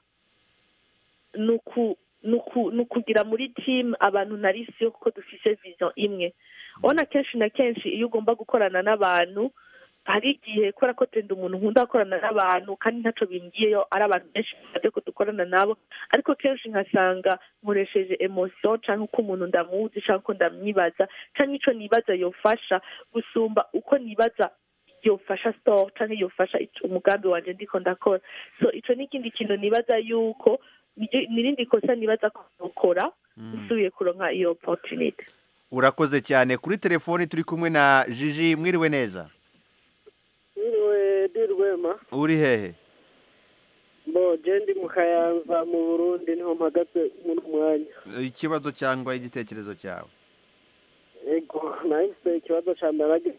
ni uku ni uku- ni ukugira muri team abantu nari si yo kuko dufise vision imwe ubona kenshi na kenshi iyo ugomba gukorana n'abantu hari igihe kubera ko tenda umuntu nkunda gukorana n'abantu kandi ntaco bimbwiyeyo ari abantu benshi baze ko dukorana nabo ariko kenshi nkasanga nkoresheje emotion canke uko umuntu ndamuzi canke uko ndamwibaza canke ico nibaza yofasha gusumba uko nibaza yofasha store canke yofasha ico- umugambi wanje ndiko ndakora so ico ni ikindi kintu nibaza yuko niryo- nirindi kosa nibaza ko nokora nsubiye kuronka iyo opportunity urakoze cyane kuri telefoni turi kumwe na jiji mwiriwe neza Mwiriwe di Rwema uri hehe bo je ndi mu Kayanza mu Burundi niho mpagaze muri mwanya ikibazo cyangwa igitekerezo cyawe ego nahise ikibazo ca mbere nagize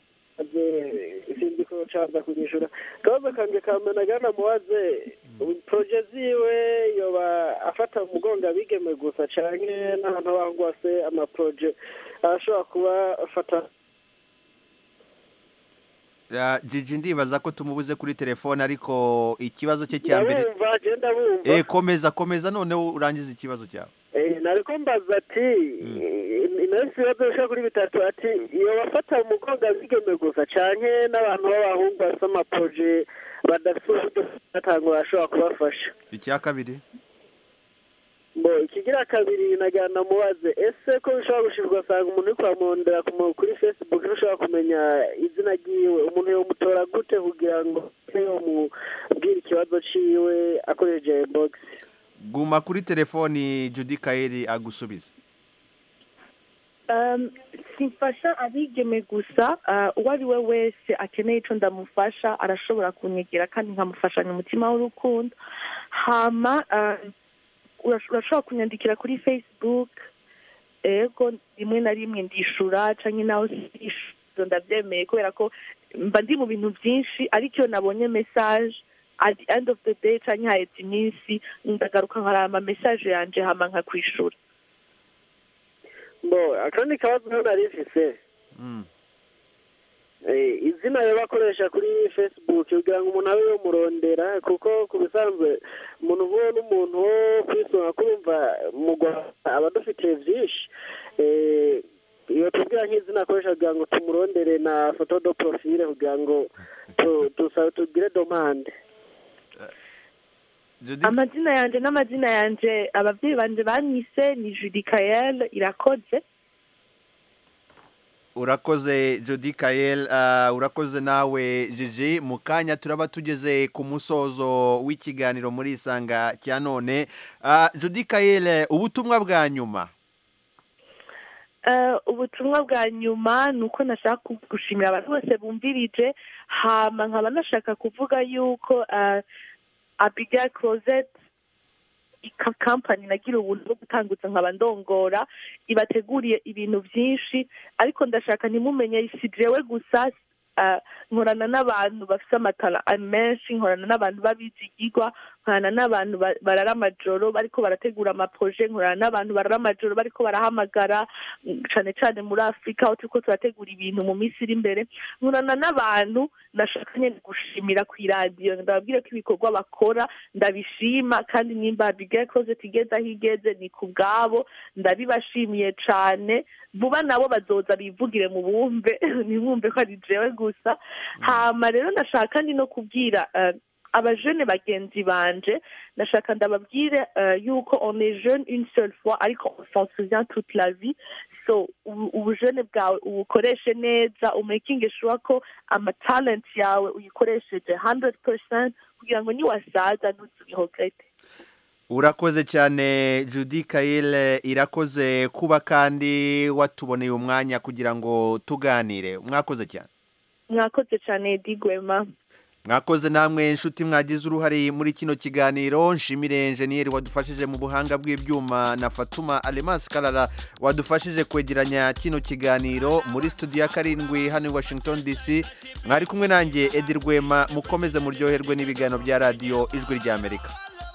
sinzi ko caza kunyishura akabazo kanje ka mbere nagana mubaze proje ziwe yoba afata umugongo abigeme gusa canke n'ahantu bangwa se amaproje arashobora kuba afata Ah, Gigi ndibaza ko tumubuze kuri telefone ariko ikibazo cye cya mbere ndabumva genda bumva eh komeza komeza noneho urangize ikibazo cyawe Eh, nariko mbaza ati inasi ibibazo bishika kuri bitatu ati iyo bafata umugongo abigeme gusa canke n'abantu b'abahungu bafite amaproje badafite uburyo batanga bashobora kubafasha icya kabiri bo ikigira kabiri nagira namubaze ese ko bishobora gushirwa ugasanga umuntu uri kuramurondera ku mu- kuri facebook ntushobora kumenya izina ryiwe umuntu yomutora gute kugira ngo yomubwira ikibazo ciwe akoresheje inbox guma kuri telefoni Judy Kaeli agusubiza Um, simfasha abigeme gusa uh, uwo ari we wese akeneye ico ndamufasha arashobora kunyegera kandi nkamufashanya umutima w'urukundo hama um, urash- urashobora kunyandikira kuri facebook ego rimwe na rimwe ndishura canke naho sishura ndavyemeye kubera ko mba ndi mu bintu vyinshi ariko iyo nabonye message at the end of the day canke haheze iminsi ndagaruka nkaraba message yanje hama nkakwishura bo akandi kabazo rero nari mfise Eh, izina yo bakoresha kuri facebook kugira ngo umuntu abe yomurondera kuko ku bisanzwe umuntu nk'uwo n'umuntu wo kwisonga kurumva mu rwanda aba dufitiye vyinshi Eh, iyo tubwira nk'izina akoresha kugira ngo tumurondere na foto do profile kugira ngo tu- tusa- tugire domande amazina yanje n'amazina yanje abavyeyi banje banyise ni Judy Kael irakoze urakoze Judy Kael ah, urakoze nawe Gigi mu kanya turaba tugeze ku musozo w'ikiganiro muri isanga cya none Ah, Judy Kael ubutumwa bwa nyuma Eh, ubutumwa bwa nyuma ni uko nashaka gushimira abantu bose bumvirije hama nkaba nashaka kuvuga yuko eh, Abigail Closet ika kampani nagira ubuntu bwo gutangutsa nkaba ndongora ibateguriye ibintu byinshi ariko ndashaka ntimumenye si jewe gusa eh, nkorana n'abantu bafite amatara menshi nkorana n'abantu babizigirwa nkorana n'abantu ba- barara amajoro bariko barategura amaproje nkorana n'abantu barara amajoro bariko barahamagara mm, cane cane muri afurika aho turiko turategura ibintu mu minsi iri imbere nkorana n'abantu nashaka nyene gushimira ku iradiyo ndababwire ko ibikorwa bakora ndabishima kandi nimba Abigail Closet igeze aho igeze ni ku bwabo ndabibashimiye cane vuba nabo bazoza bivugire mu bumve ntibumve ko ari jewe gusa hama rero ndashaka ndi no kubwira eh, abajene bagenzi banje ndashaka ndababwire eh, yuko on est jeune une seule fois ariko on s'en souvient toute la vie so ubu- ubujene bwawe ubukoreshe neza umakinge sure ko amatalent yawe uyikoresheje 100% kugira ngo niwasaza ntuzubihogete urakoze cyane Judy Kael irakoze kuba kandi watuboneye umwanya kugira ngo tuganire mwakoze cyane mwakoze cyane Eddie Gwema mwakoze namwe inshuti mwagize uruhare muri kino kiganiro nshimire enjeniyeri wadufashije mu buhanga bw'ibyuma na fatuma alemasi karara wadufashije kwegeranya kino kiganiro muri studio ya karindwi hano i washington dc mwari kumwe nanjye edi rwema mukomeze muryoherwe n'ibiganiro bya radiyo ijwi ry'amerika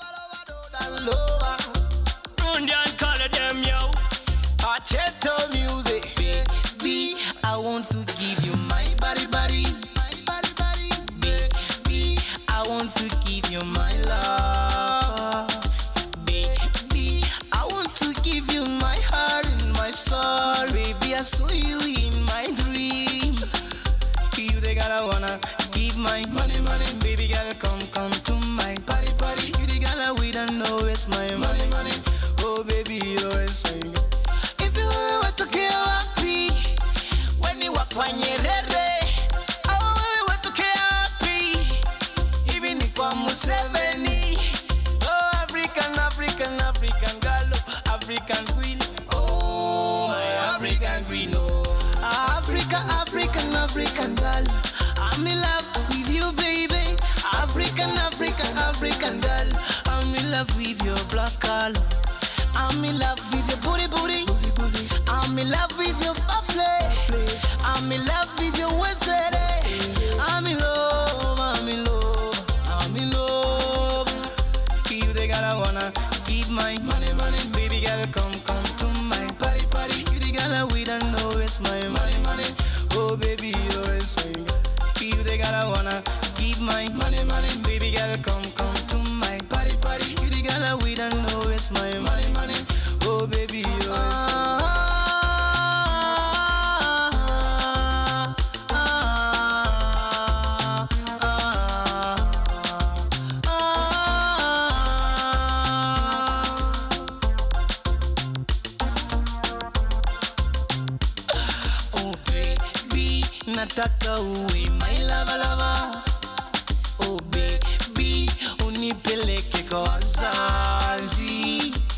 Indian color them yo. Acheto music. Baby, I want to give you my body, body. Baby, I want to give you my love. Baby, I want to give you my heart and my soul. Baby, I saw you in my dream. You the girl I wanna give my money, money. Baby girl, come, come to my party, party. You the girl I we don't know it's my money, money. Oh baby, you always saying. If you were to kill happy, when you walk on your head, oh, we to kill happy. Even if I'm Museveni, oh African, African, African girl, oh, African queen. Oh, my African queen, oh. Africa, African, African girl. I'm in love with you, baby. African, African, African girl. I'm in love with your black color. I'm in love with your booty, booty. I'm in love with your buffle. I'm in love with your waist. I'm in love, I'm in love, I'm in love. You the girl I wanna give my money, money, baby girl, come, come to my party, party. You the girl I we don't know it's my money, money. Oh baby, you're a singer. You the the girl I wanna give my money, money. Baby girl, come, come to my party, party. You the girl I we don't know it's my money, money. Oh baby, oh. Oh baby, nataka uwe my lava lava. Oh baby, unipeleke kwa wazazi.